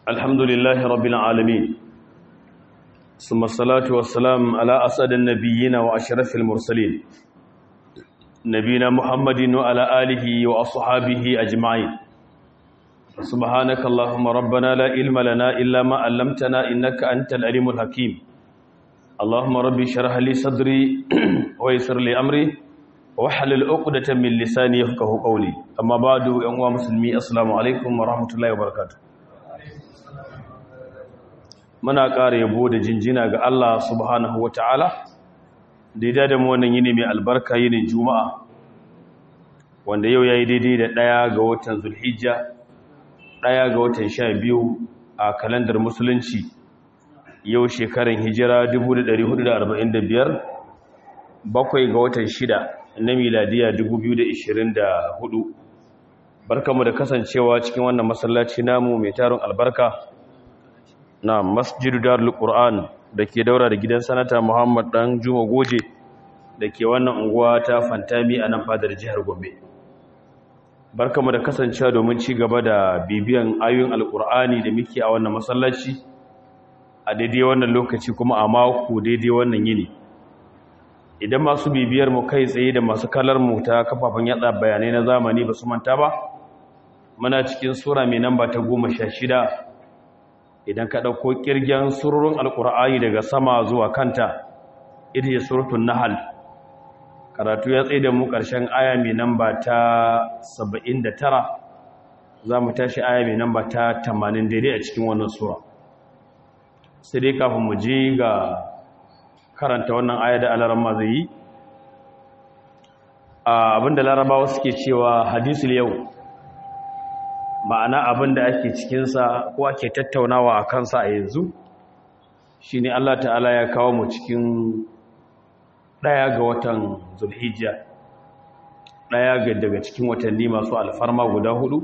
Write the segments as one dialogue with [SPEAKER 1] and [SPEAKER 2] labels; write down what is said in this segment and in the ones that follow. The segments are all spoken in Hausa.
[SPEAKER 1] الحمد لله رب العالمين ثم الصلاة والسلام على أسد النبيين وأشرف المرسلين نبينا محمد وعلى آله وأصحابه أجمعين سبحانك اللهم ربنا لا علم لنا إلا ما علمتنا إنك أنت العليم الحكيم اللهم ربي شرح لي صدري ويسر لي أمري wahalil uqdatan min lisani yafqahu qawli amma ba'du yan uwa musulmi assalamu alaikum wa rahmatullahi wa barakatuh muna ƙara yabo da jinjina ga Allah subhanahu wa ta'ala daidai da mu wannan yini mai albarka yini juma'a wanda yau yayi daidai da ɗaya ga watan zulhijja ɗaya ga watan sha biyu a kalandar musulunci yau shekaran hijira 1445 bakwai ga watan shida na miladiya 2024 barkamu da kasancewa cikin wannan masallaci namu mai tarin albarka na masjidu darul qur'an da ke daura da gidan sanata muhammad dan juma goje da ke wannan unguwa ta fantami a nan fadar jihar gombe barkamu da kasancewa domin ci gaba da bibiyan ayoyin alqur'ani da muke a wannan masallaci a daidai wannan lokaci kuma a mako daidai wannan yini idan masu bibiyar mu kai tsaye da masu kalar mu ta kafafen yatsa bayanai na zamani ba su manta ba muna cikin sura mai namba ta goma sha shida idan ka ɗauko ƙirgen surorin alƙur'ani daga sama zuwa kanta ita ce suratun nahal karatu ya tsaye da mu ƙarshen aya mai namba ta saba'in da tara za mu tashi aya mai namba ta tamanin daidai a cikin wannan sura sai dai kafin mu je ga karanta wannan aya da alaramma zai yi abinda larabawa suke cewa hadisul yau ma'ana abinda ake cikinsa ko ake tattaunawa a kansa a yanzu shi ne Allah ta'ala ya kawo mu cikin ɗaya ga watan zulhijja ɗaya ga daga cikin watanni masu alfarma guda hudu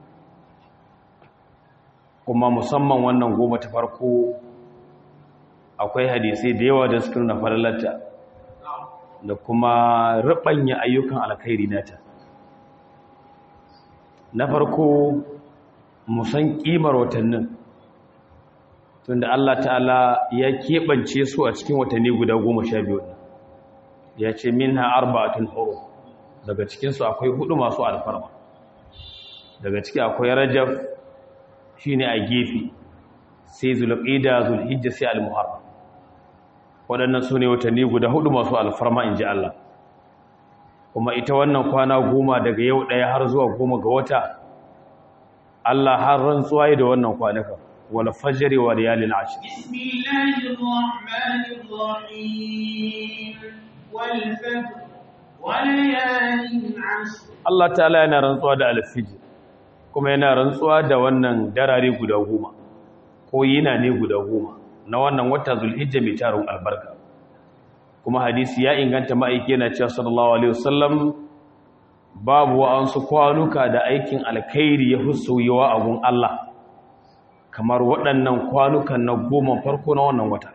[SPEAKER 1] kuma musamman wannan goma ta farko akwai hadisai da yawa da suka nuna falalarta da kuma rubanya ayyukan alkhairi nata na farko musan kimar watannin tunda Allah ta'ala ya keɓance su a cikin watanni guda goma sha biyu ya ce minha arba'atun huru daga cikinsu akwai hudu masu alfarma daga ciki akwai rajab shine a gefe sai zulqida zulhijja sai al-muharram waɗannan su ne watanni guda hudu masu alfarma in ji Allah kuma ita wannan kwana goma daga yau ɗaya har zuwa goma ga wata Allah har rantsuwa da wannan kwanaka wal fajri wa layalin ashr
[SPEAKER 2] bismillahir rahmanir rahim wal fajr wa layalin ashr
[SPEAKER 1] Allah ta'ala yana rantsuwa da al-fajr kuma yana rantsuwa da wannan darare guda goma ko yina ne guda goma na wannan wata zulhijja mai tarin albarka kuma hadisi ya inganta ma'aiki yana cewa sallallahu alaihi wasallam babu wa'ansu kwanuka da aikin alkhairi ya husoyewa a gun Allah kamar waɗannan kwanukan na goma farko na wannan wata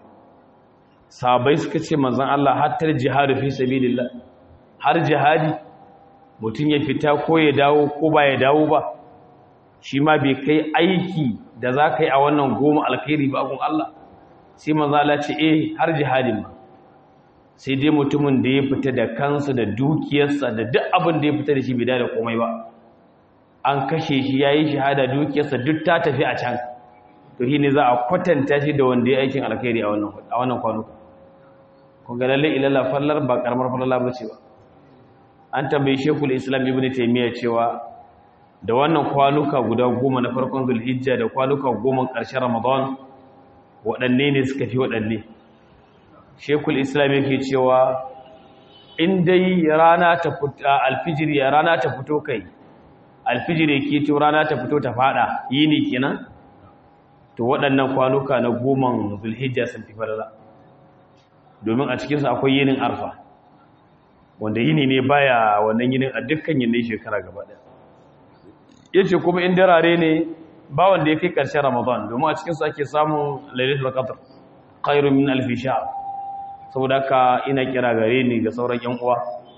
[SPEAKER 1] sabai suka ce manzon Allah hatta jihadu fi sabilillah har jihadi mutum ya fita ko ya dawo ko ba ya dawo ba shi ma bai kai aiki da za ka yi a wannan goma alkhairi ba a gun Allah sai manzo Allah ce eh har jihadin ma sai dai mutumin da ya fita da kansa da dukiyarsa da duk abin da ya fita da shi bai da komai ba an kashe shi yayi shahada dukiyarsa duk ta tafi a can to shi ne za a kwatanta shi da wanda ya aikin alkhairi a wannan a wannan kwanuka kun ga lalle ilalla fallar ba karamar fallar ba ce ba an tambayi shekul islam ibnu taymiya cewa da wannan kwanuka guda goma na farkon zulhijja da kwanuka goma ƙarshen ramadan waɗanne ne suka fi waɗanne shekul islam yake cewa in dai rana ta fito alfijiri rana ta fito kai alfijiri ke to rana ta fito ta fada yini kenan to waɗannan kwanuka na goman zulhijja sun fi farla domin a cikinsu akwai yinin arfa wanda yini ne baya wannan yinin a dukkan yinin shekara gaba ɗaya yace kuma in darare ne ba wanda ya kai ƙarshen ramadan domin a cikinsu ake samun lailatul qadr khairun min alf shahr saboda haka ina kira gare ni ga sauran yan uwa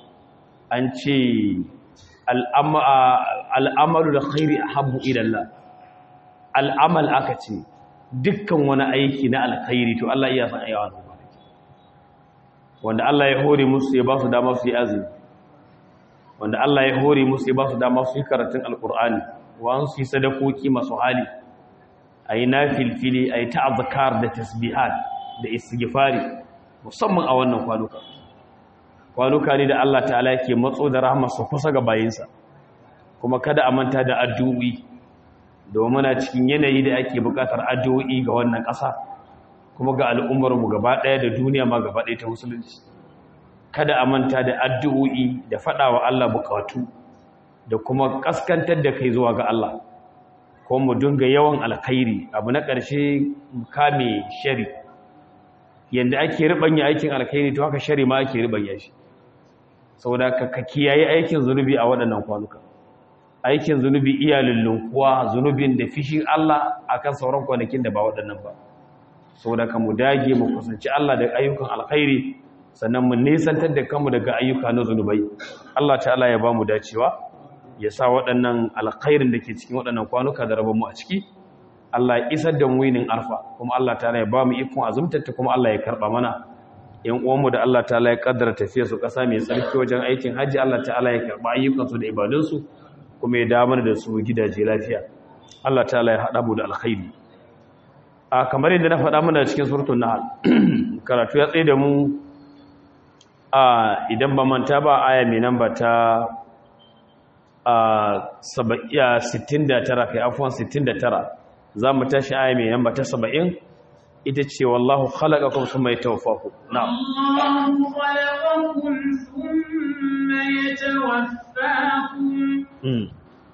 [SPEAKER 1] an ce al'amalu da khairi ahabbu ila Allah al'amal aka ce dukkan wani aiki na alkhairi to Allah iya san ayyawa da kwanaki wanda Allah ya hore musu ya ba su dama su yi azumi wanda Allah ya hore musu ya ba su dama su yi karatun alkur'ani wa su yi sadakoki masu hali a yi na filfili a yi ta'azakar da tasbihat da istighfari musamman a wannan kwanuka kwanuka ne da Allah ta'ala yake matso da rahmarsa kusa ga bayinsa kuma kada a manta da addu'o'i domin a cikin yanayi da ake bukatar addu'o'i ga wannan ƙasa kuma ga al'ummarmu gaba ɗaya da duniya ma gaba ɗaya ta musulunci kada a manta da addu'o'i da faɗa wa Allah bukatu da kuma ƙaskantar da kai zuwa ga Allah ko mu dinga yawan alkhairi abu na ƙarshe kame shari yanda ake ribanya aikin alkhairi to haka shari ma ake ribanya shi saboda ka kiyaye aikin zunubi a waɗannan kwanuka aikin zunubi iya lullunkuwa zunubin da fishin Allah akan sauran kwanakin da ba waɗannan ba saboda ka mu dage mu kusanci Allah da ayyukan alkhairi sannan mu nisantar da kanmu daga ayyuka na zunubai Allah ta'ala ya ba mu dacewa ya sa waɗannan alkhairin da ke cikin waɗannan kwanuka da rabon mu a ciki Allah ya isar da mu yinin arfa kuma Allah ta'ala ya ba mu ikon azumtarta kuma Allah ya karɓa mana yan uwanmu da Allah ta'ala ya kaddara tafiya su ƙasa mai tsarki wajen aikin hajji Allah ta'ala ya karɓa ayyukansu da ibadunsu kuma ya damar da su gidaje lafiya Allah ta'ala ya haɗa mu da alkhairi a kamar yadda na faɗa mana cikin suratul nahl karatu ya tsaye da mu a idan ba manta ba aya mai namba ta a 69 kai afwan 69 za mu tashi aya mai namba ta 70 ita ce wallahu khalaqakum thumma yatawaffakum na'am
[SPEAKER 2] Allahu khalaqakum thumma yatawaffakum
[SPEAKER 1] mm.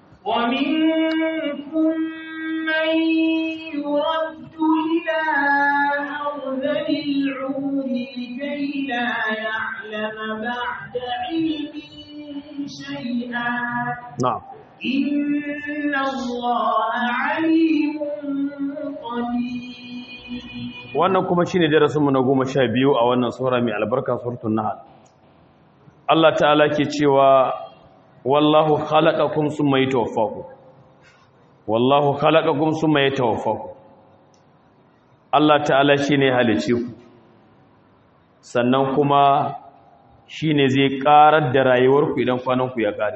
[SPEAKER 2] ومنكم من يرد إلى أرذل العمر لكي لا يعلم بعد علم شيئا
[SPEAKER 1] na'am
[SPEAKER 2] إن الله عليم قدير
[SPEAKER 1] wannan kuma shine darasinmu na goma sha biyu a wannan sura mai albarka suratul nahl Allah ta'ala ke cewa wallahu khalaqakum summa yatawaffakum wallahu khalaqakum summa yatawaffakum Allah ta'ala shine halice ku sannan kuma shine zai karar da rayuwarku idan kwananku ya kare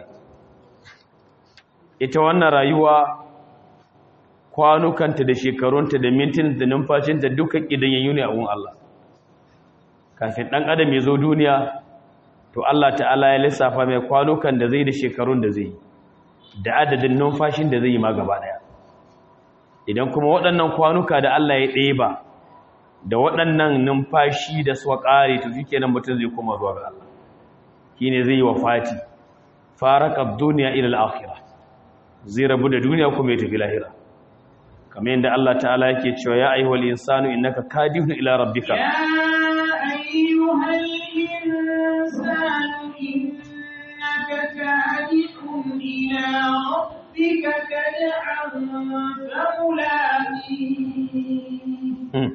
[SPEAKER 1] ita wannan rayuwa kwanukanta da shekarunta da mintin da numfashinta duka ƙidanyayyu ne a gun Allah kafin ɗan adam ya zo duniya to Allah ta'ala ya lissafa mai kwanukan da zai da shekarun da zai da adadin numfashin da zai yi ma gaba ɗaya idan kuma waɗannan kwanuka da Allah ya ɗeba da waɗannan numfashi da suka ƙare to shi kenan mutum zai koma zuwa ga Allah shi ne zai yi wa fati faraka duniya ila al-akhirah zai rabu da duniya kuma ya tafi lahira kamar yadda Allah ta'ala yake cewa ya ayyuhal insanu innaka kadihun ila rabbika
[SPEAKER 2] يا أيها الإنسان إنك كادح إلى ربك كدحا فملاقيه
[SPEAKER 1] Hmm.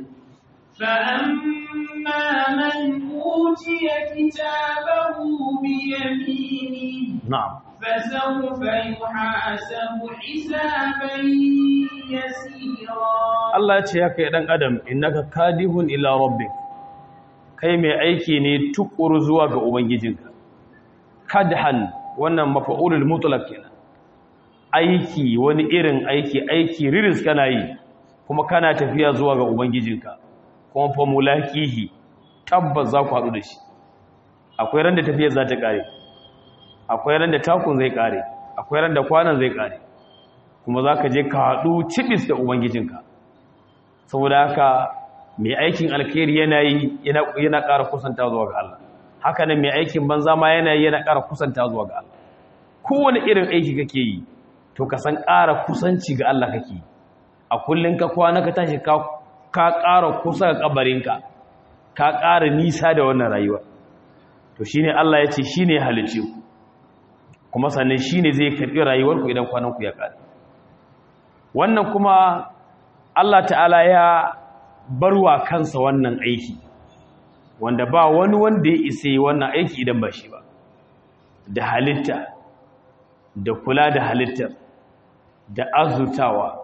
[SPEAKER 2] فأما من أوتي كتابه بيمينه
[SPEAKER 1] na'am
[SPEAKER 2] فسوف يحاسب حسابا يسيرا
[SPEAKER 1] Allah ya ce ya kai dan adam innaka kadihun ila rabbik kai mai aiki ne tukuru zuwa ga ubangijinka kadhan wannan mafa'ulul mutlaq kenan aiki wani irin aiki aiki riris kana yi kuma kana tafiya zuwa ga ubangijinka kuma fa mulakihi tabbas za ku haɗu da shi akwai ran da tafiyar za ta ƙare akwai ran da takun zai ƙare akwai ran da kwanan zai ƙare kuma za ka je ka haɗu cibis da ubangijinka saboda haka mai aikin alkhairi yana yi yana ƙara kusanta zuwa ga Allah haka nan mai aikin banza ma yana yi yana ƙara kusanta zuwa ga Allah kowane irin aiki kake yi to ka san ƙara kusanci ga Allah kake yi a kullum ka kwana ka tashi ka ka ƙara kusa ga kabarinka ka ƙara nisa da wannan rayuwa to shine Allah ya ce shine ya halice ku kuma sannan shine zai karɓi rayuwarku idan kwananku ya ƙare wannan kuma Allah ta'ala ya barwa kansa wannan aiki wanda ba wani wanda ya isa yi wannan aiki idan ba shi ba da halitta da kula da halittar da azutawa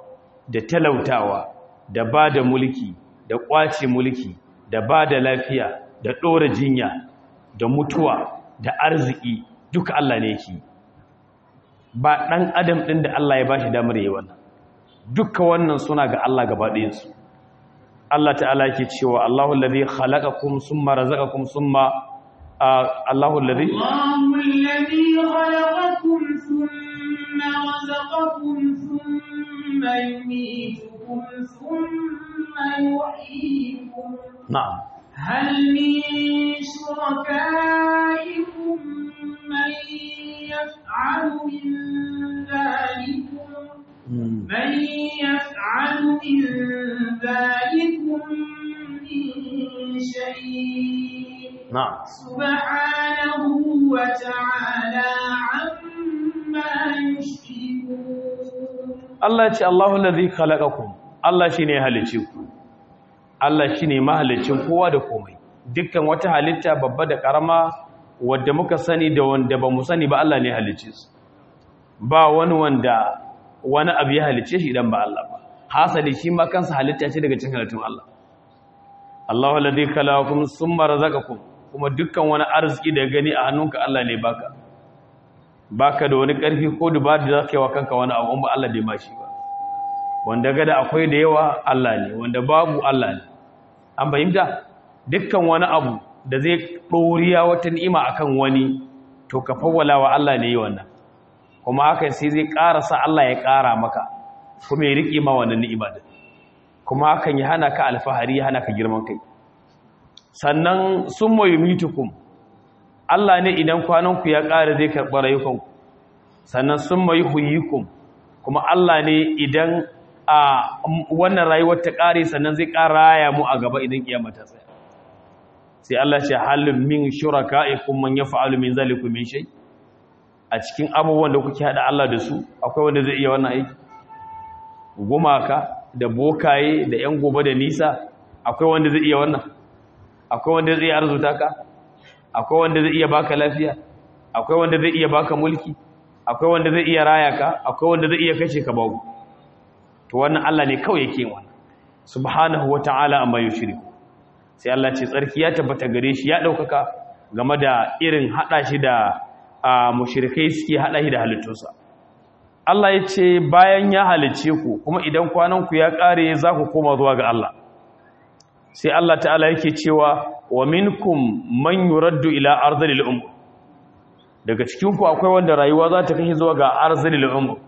[SPEAKER 1] da talautawa da ba da mulki da ƙwace mulki da ba da lafiya da ɗora jinya da mutuwa da arziki duka Allah ne yake ba ɗan adam ɗin da Allah ya ba shi damar yi wannan duka wannan suna ga Allah gaba ɗayansu Allah ta'ala yake cewa Allahu allazi khalaqakum summa razaqakum summa Allahu allazi
[SPEAKER 2] الله الذي خلقكم ثم رزقكم ثم يميتكم ثم يحييكم
[SPEAKER 1] na'am
[SPEAKER 2] هل من شركائكم من يفعل من ذلكم من يفعل من ذلكم من شيء
[SPEAKER 1] na'am
[SPEAKER 2] سبحانه وتعالى عما يشركون
[SPEAKER 1] Allah ya ce Allahu allazi khalaqakum Allah shine ya halice ku Allah shine mahalicin kowa da komai dukkan wata halitta babba da karama wadda muka sani da wanda bamu sani ba Allah ne ya halice su ba wani wanda wani abu ya halice shi idan ba Allah ba hasali shi ma kansa halitta ce daga cikin halittun Allah Allahu allazi khalaqakum summa razaqakum kuma dukkan wani arziki da gani a hannunka Allah ne baka baka da wani ƙarfi ko dubar da zaka yi wa kanka wani abu ba Allah bai ma shi ba wanda gada akwai da yawa Allah ne wanda babu Allah ne an fahimta dukkan wani abu da zai ɗoriya wata ni'ima akan wani to ka fawwala wa Allah ne yi wannan kuma haka sai zai ƙara sa Allah ya ƙara maka kuma ya riƙe ma wannan ni'ima din kuma hakan ya hana ka alfahari ya hana ka girman kai sannan summa yumitukum Allah ne idan kwananku ya ƙara zai karɓi rayukanku sannan sun mai huyikum kuma Allah ne idan a wannan rayuwar ta ƙare sannan zai ƙara raya mu a gaba idan kiyama ta tsaya sai Allah ce halin min shuraka'ikum man yaf'alu min zalikum min shay a cikin abubuwan da kuke hada Allah da su akwai wanda zai iya wannan aiki gumaka da bokaye da yan gobe da nisa akwai wanda zai iya wannan akwai wanda zai iya arzuta ka akwai wanda zai iya baka lafiya akwai wanda zai iya baka mulki akwai wanda zai iya raya ka akwai wanda zai iya kashe ka babu to wannan Allah ne kawai yake wannan subhanahu wata'ala amma yushriku sai Allah ce tsarki ya tabbata gare shi ya daukaka game da irin hada shi da mushrikai suke hada shi da halittunsa Allah ya ce bayan ya halice ku kuma idan kwanan ku ya kare za ku koma zuwa ga Allah sai Allah ta'ala yake cewa wa minkum man yuraddu ila arzalil umr daga cikin ku akwai wanda rayuwa za ta kai zuwa ga arzalil umr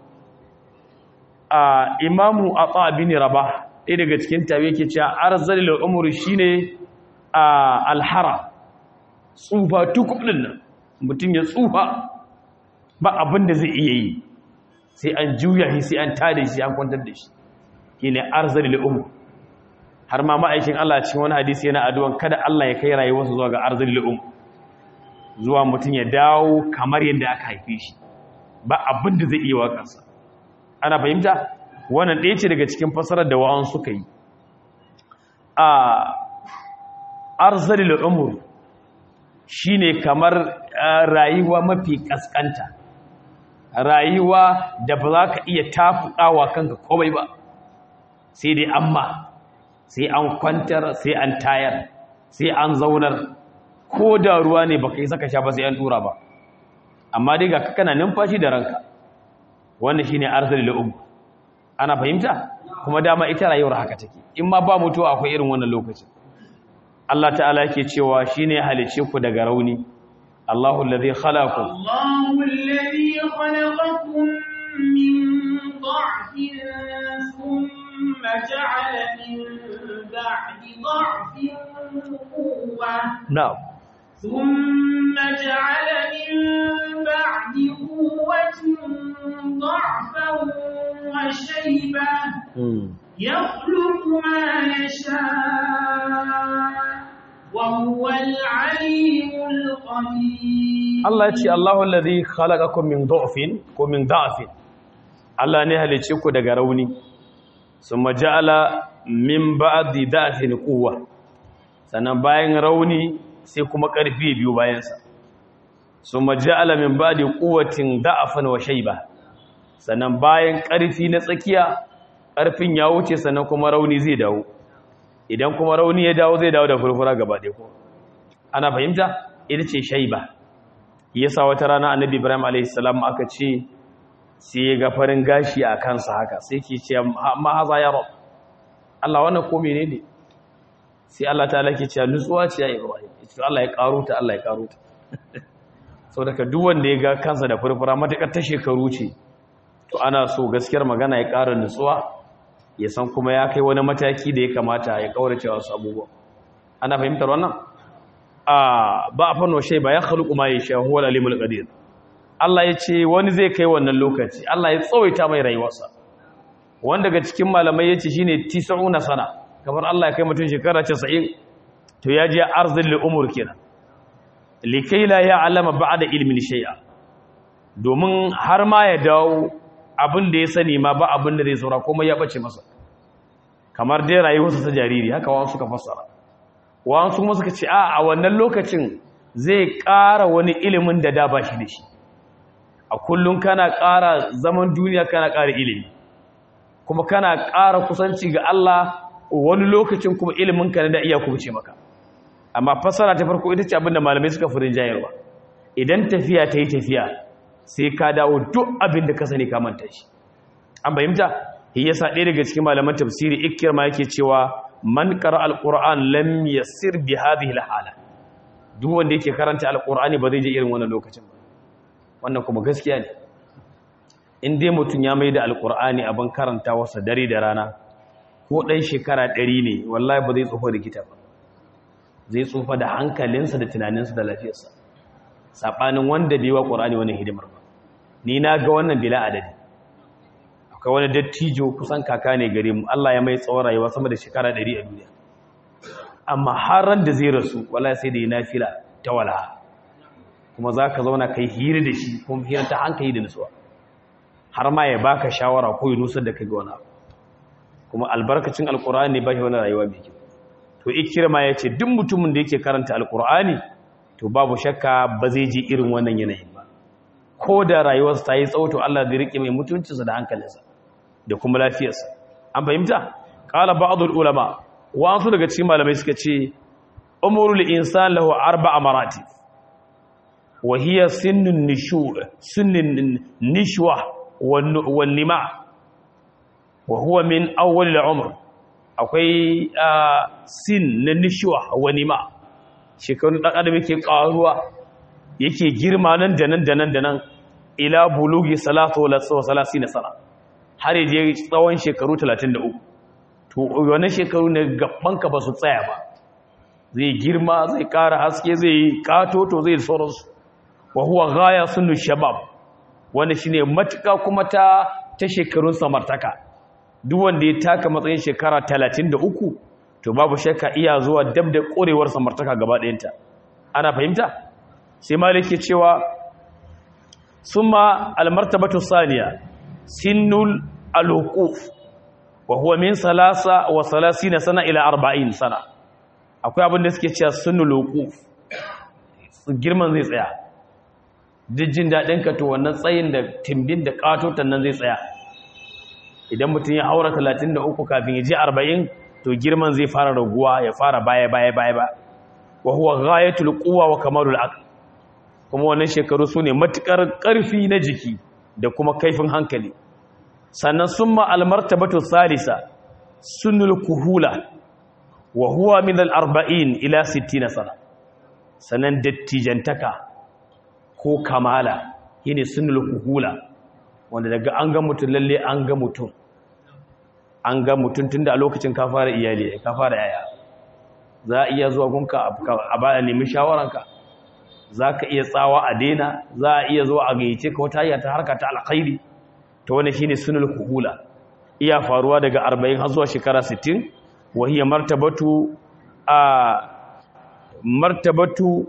[SPEAKER 1] a imamu ata bin rabah ɗaya daga cikin tabi yake cewa arzalil umr shine a alhara tsufa tukubin nan mutum ya tsufa ba abin da zai iya yi sai an juya shi sai an tada shi an kwantar da shi shine arzalil umr har ma ma'aikin Allah cikin wani hadisi yana addu'an kada Allah ya kai rayuwarsa zuwa ga arzul lu'um zuwa mutum ya dawo kamar yadda aka haife shi ba abin da zai iya wa kansa ana fahimta wannan ɗaya ce daga cikin fasarar da wa'an suka yi a arzul lu'um shine kamar rayuwa mafi kaskanta rayuwa da ba za ka iya tafuɗawa kanka komai ba sai dai amma sai an kwantar sai an tayar sai an zaunar ko da ruwa ne baka yi saka sha ba sai an tura ba amma dai ga kana numfashi da ranka wannan shine arzali la'um ana fahimta kuma dama ita rayuwar haka take in ma ba mutuwa akwai irin wannan lokacin Allah ta'ala yake cewa shine halice ku daga rauni Allahu allazi khalaqakum
[SPEAKER 2] الله الذي خلقكم من ضعف ثم جعل من بعد ضعف قوة
[SPEAKER 1] na'am
[SPEAKER 2] ثم جعل من بعد قوة ضعفا وشيبة يخلق ما يشاء وهو العليم القدير
[SPEAKER 1] Allah ya ce Allahu allazi khalaqakum min dha'fin ko min da'fin Allah ne halice ku daga rauni summa ja'ala min ba'di da'fin quwwa sannan bayan rauni sai kuma ƙarfi biyu bayan sa summa ja'ala min ba'di quwwatin da'fan wa shayba sannan bayan ƙarfi na tsakiya ƙarfin ya wuce sannan kuma rauni zai dawo idan kuma rauni ya dawo zai dawo da furfura gaba ɗaya ko ana fahimta ita ce shaiba yasa wata rana annabi ibrahim a.s. aka ce sai ya ga farin gashi a kansa haka sai ke ce ma haza ya rab Allah wannan ko menene sai Allah ta lake cewa nutsuwa ce ya ibrahim ita Allah ya karo ta Allah ya karo ta sau daga duk wanda ya ga kansa da furfura matuƙar ta shekaru ce to ana so gaskiyar magana ya ƙara nutsuwa ya san kuma ya kai wani mataki da ya kamata ya kaurace wasu abubuwa ana fahimtar wannan a ba a fano shai ba ya khaluqu ma yasha huwa al-alimul qadir Allah ya ce wani zai kai wannan lokaci Allah ya tsawaita mai rayuwarsa wanda daga cikin malamai yace shine 90 sana kamar Allah ya kai mutum shekara 90 to ya je arzil li umur kenan likai la ya'lama ba'da ilmin shay'a domin har ma ya dawo abin da ya sani ma ba abin da zai saura kuma ya bace masa kamar dai rayuwarsa ta jariri haka wasu suka fassara wasu kuma suka ce a a wannan lokacin zai ƙara wani ilimin da da ba shi da shi a kullum kana ƙara zaman duniya kana ƙara ilimi kuma kana ƙara kusanci ga Allah wani lokacin kuma ilimin ka da iya kubuce maka amma fassara ta farko ita ce abin da malamai suka furin jayarwa idan tafiya ta yi tafiya sai ka dawo duk abin da ka sani ka manta shi an bayyanta shi yasa ɗaya daga cikin malaman tafsiri ikirma yake cewa man qara alquran lam yasir bi hadhihi alhala duk wanda yake karanta alqurani ba zai je irin wannan lokacin ba wannan kuma gaskiya ne in dai mutum ya mai da alqurani abin karanta wasa dare da rana ko dan shekara 100 ne wallahi ba zai tsufa rikita ba zai tsufa da hankalinsa da tunaninsa da lafiyarsa saɓanin wanda bai wa ƙorani wani hidimar ba ni na ga wannan bila adadi akwai wani dattijo kusan kaka ne gare mu Allah ya mai tsawon rayuwa sama da shekara ɗari a duniya amma har ran da zai rasu wala sai da yi nafila ta walaha kuma za ka zauna kai hira da shi kuma hira ta hankali da nutsuwa har ma ya baka shawara ko ya nusar da kai ga wani abu kuma albarkacin alƙur'ani ne ba shi wani rayuwa mai kyau to ikirma ya ce duk mutumin da yake karanta alƙur'ani to babu shakka ba zai ji irin wannan yanayin ba ko da rayuwarsa ta yi tsauto Allah zai rike mai mutuncinsa da hankalinsa da kuma lafiyarsa an fahimta qala ba'd ulama wasu daga cikin malamai suka ce umrul insan lahu arba'a maratib wa hiya sinnun nishu sinnun nishwa wan nima wa huwa min awwal al-umr akwai sin na nishwa wa nima shekarun ɗan adam yake ƙaruwa yake girma nan da nan da nan da nan ila bulugi salatu wa salasi na sana har yaje tsawon shekaru 33 to wannan shekaru ne gabanka ba su tsaya ba zai girma zai ƙara haske zai yi ƙatoto zai sauransu wa huwa gaya sunu shabab wanda shine matuƙa kuma ta ta shekarun samartaka duk wanda ya taka matsayin shekara 33 to babu shakka iya zuwa dab da korewar samartaka gaba ɗayanta ana fahimta sai malik ke cewa summa almartabatu saniya sinnul alhuquf wa huwa min salasa wa salasina sana ila arba'in sana akwai abin da suke cewa sinnul huquf girman zai tsaya jin daɗin ka to wannan tsayin da timbin da katotan nan zai tsaya idan mutum ya haura 33 kafin ya je 40 to girman zai fara raguwa ya fara baya baya baya ba wa huwa ghayatul quwwa wa kamalul aql kuma wannan shekaru sune matukar karfi na jiki da kuma kaifin hankali sannan summa al martabatu salisa sunul kuhula wa huwa min al 40 ila 60 sana sannan dattijantaka ko kamala shine sunul kuhula wanda daga an ga mutum lalle an ga mutum an ga mutum tun da a lokacin ka fara iyali ka fara yaya za a iya zuwa gunka a baya nemi shawaranka za ka iya tsawa a daina za a iya zuwa a gayyace ka wata ta harka ta alkhairi ta wani shine sunul kuhula iya faruwa daga 40 har zuwa shekara 60 wa hiya martabatu a martabatu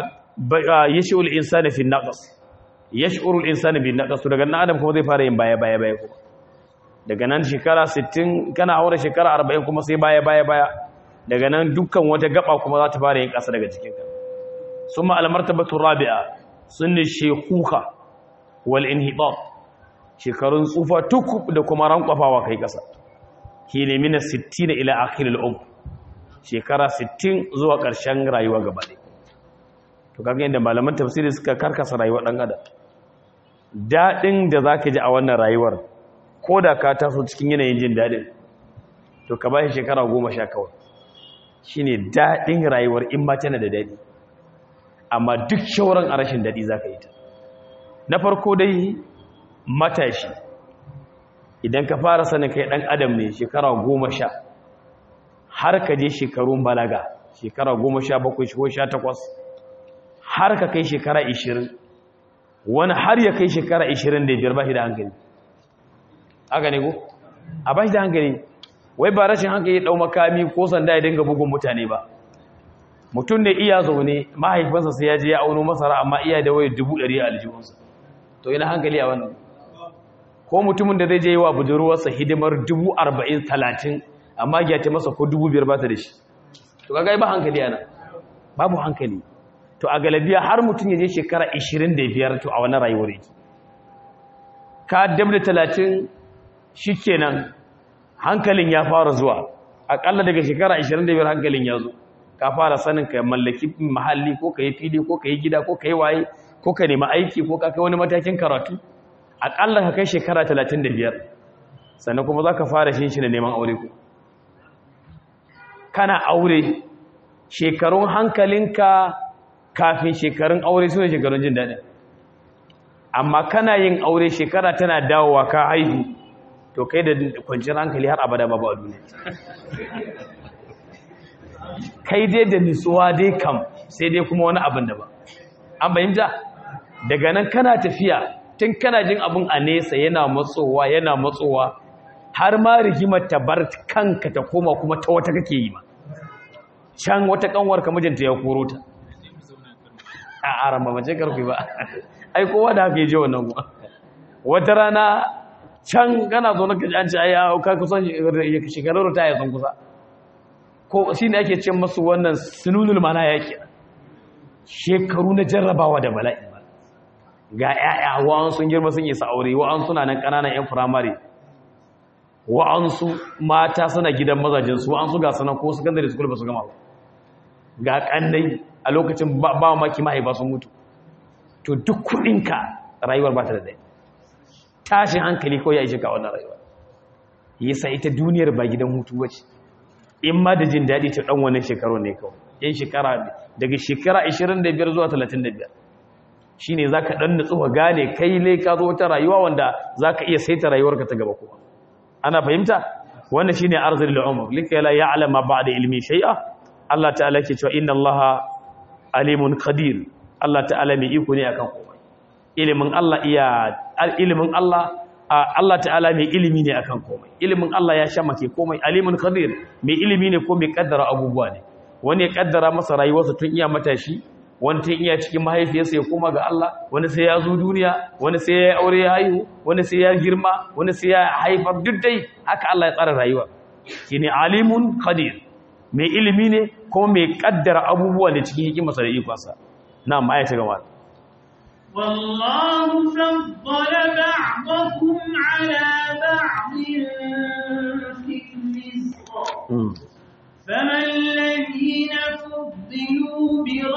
[SPEAKER 1] yashul insani fi naqs yash'uru al-insanu bin naqs daga nan adam kuma zai fara yin baya baya baya kuma daga nan shekara 60 kana aure shekara 40 kuma sai baya baya baya daga nan dukkan wata gaba kuma za ta fara yin kasa daga cikin ka summa al-martabatu rabi'a sunni shaykhuka wal inhibat shekarun tsufa tukub da kuma rankwafawa kai kasa shine min 60 ila akhir al-umr shekara 60 zuwa ƙarshen rayuwa gaba ɗaya to kaga yadda malaman tafsiri suka karkasa rayuwar ɗan adam daɗin da za ka ji a wannan rayuwar ko da ka taso cikin yanayin jin daɗin to ka ba shi shekara goma sha kawai shi ne daɗin rayuwar in ma tana da daɗi amma duk shauran a rashin daɗi za ka yi ta na farko dai matashi idan ka fara sanin kai ɗan adam ne shekara goma sha har ka je shekarun balaga shekara goma sha bakwai ko sha takwas har ka kai shekara ishirin wani har ya kai shekara ishirin da biyar ba shi da hankali aka ne ko a ba shi da hankali wai ba rashin hankali ɗau makami ko sanda ya dinga bugun mutane ba mutum da iya zaune mahaifinsa sai ya je ya auno masara amma iya da wayar dubu ɗari a aljihunsa to ina hankali a wannan ko mutumin da zai je yi wa budurwarsa hidimar dubu arba'in talatin amma ya ta masa ko dubu biyar ba ta da shi to kaga ba hankali ana babu hankali to a galabiya har mutum ya je shekara 25 to a wani rayuwar yake ka dabda 30 shikenan hankalin ya fara zuwa akalla daga shekara 25 hankalin ya zo ka fara sanin ka mallaki mahalli ko ka yi fili ko ka yi gida ko ka yi waye ko ka nemi aiki ko ka kai wani matakin karatu akalla ka kai shekara 35 sannan kuma za ka fara shi shi da neman aure ku kana aure shekarun hankalinka kafin shekarun aure su ne shekarun jin daɗin amma kana yin aure shekara tana dawowa ka haihu to kai da kwanciyar hankali har abada babu a duniya kai dai da nutsuwa dai kam sai dai kuma wani abin da ba an bayyanta daga nan kana tafiya tun kana jin abin a nesa yana matsowa yana matsowa har ma rigimar ta bar kanka ta koma kuma ta wata kake yi ma can wata kanwar ka mijinta ya koro ta a aran ba mace karfi ba ai kowa da haka ya je wannan kuma wata rana can kana zo na kaji an ce ai ka kusan shekarar ta ya san kusa ko shi ne ake ce masu wannan sununul mana yake shekaru na jarrabawa da bala'i ga ƴaƴa wa'an sun girma sun isa aure wa'an suna nan ƙananan ƴan firamare wa'an su mata suna gidan mazajin su wa'an su ga sanan ko secondary school ba su gama ba ga kannai a lokacin ba maki mahaifa sun mutu to duk kuɗinka rayuwar ba ta da dai tashin hankali ko ya ishe ka wannan rayuwa yasa ita duniyar ba gidan hutu bace in ma da jin daɗi ta ɗan wani shekaru ne kawai yan shekara daga shekara 25 zuwa 35 shi ne za ka ɗan nutsu ka gane kai ne ka zo wata rayuwa wanda za ka iya saita rayuwarka ta gaba kuma ana fahimta wannan shi ne arzir al'umar likala ya alama ba da ilmi shai'a Allah ta'ala ke cewa inna Allah alimun qadir Allah ta'ala mai iko ne akan komai ilimin Allah iya ilimin Allah Allah ta'ala mai ilimi ne akan komai ilimin Allah ya sha make komai alimun qadir mai ilimi ne ko mai kaddara abubuwa ne wani ya kaddara masa rayuwarsa tun iya matashi wani tun iya cikin mahaifiyarsa ya koma ga Allah wani sai ya zo duniya wani sai ya aure ya haihu wani sai ya girma wani sai ya haifar duk dai haka Allah ya tsara rayuwa shine alimun qadir mai ilimi ne ko mai kaddara abubuwa ne cikin hikimarsa da ikonsa na'am ayata gaba
[SPEAKER 2] والله فضل بعضكم على بعض في الرزق فما الذين فضلوا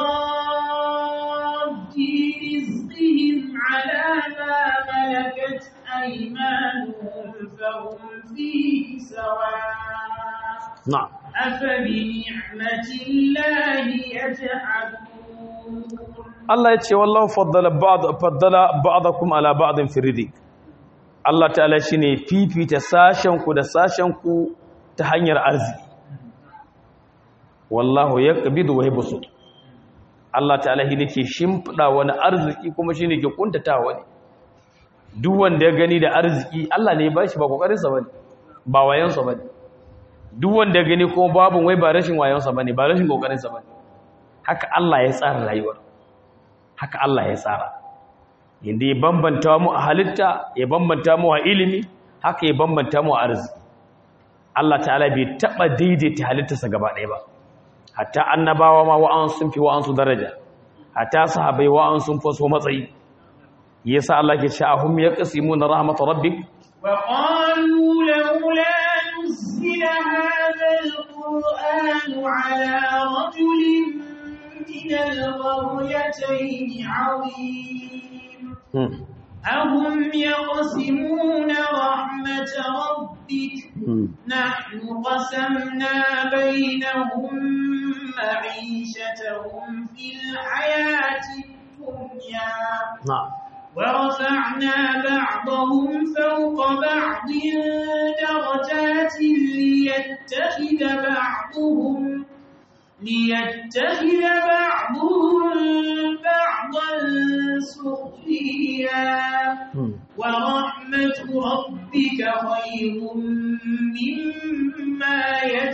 [SPEAKER 2] براد رزقهم على ما ملكت أيمانهم فهم فيه سواء
[SPEAKER 1] نعم
[SPEAKER 2] أفبنعمة الله يجحدون
[SPEAKER 1] Allah ya ce wallahu faddala ba'd faddala ba'dakum ala ba'din fi rizq Allah ta'ala shine fifita sashen ku da sashen ku ta hanyar arziki wallahu yaqbidu wa yabsut Allah ta'ala shi ke shimfida wani arziki kuma shine ke kuntata wani duk wanda ya gani da arziki Allah ne ya bashi ba kokarin sa bane ba wayan sa bane duk wanda ya gani kuma babu wai ba rashin wayan sa bane ba rashin kokarin sa bane haka Allah ya tsara rayuwar haka Allah ya tsara inda ya bambanta mu a halitta ya bambanta mu a ilimi haka ya bambanta mu a arziki Allah ta'ala bai taba daidaita halittarsa gaba ɗaya ba hatta annabawa ma wa'an sun fi wa'an su daraja hatta sahabbai wa'an sun fi so matsayi yasa Allah ke cewa hum yaqsimuna rahmat rabbik
[SPEAKER 2] وقالوا لولا نزل على رجل من القريتين عظيم أهم يقسمون رحمة ربك نحن قسمنا بينهم معيشتهم في الحياة الدنيا
[SPEAKER 1] نعم
[SPEAKER 2] ورفعنا بعضهم فوق بعض درجات ليتخذ بعضهم ليتخذ بعضهم بعضا سخريا ورحمة ربك خير مما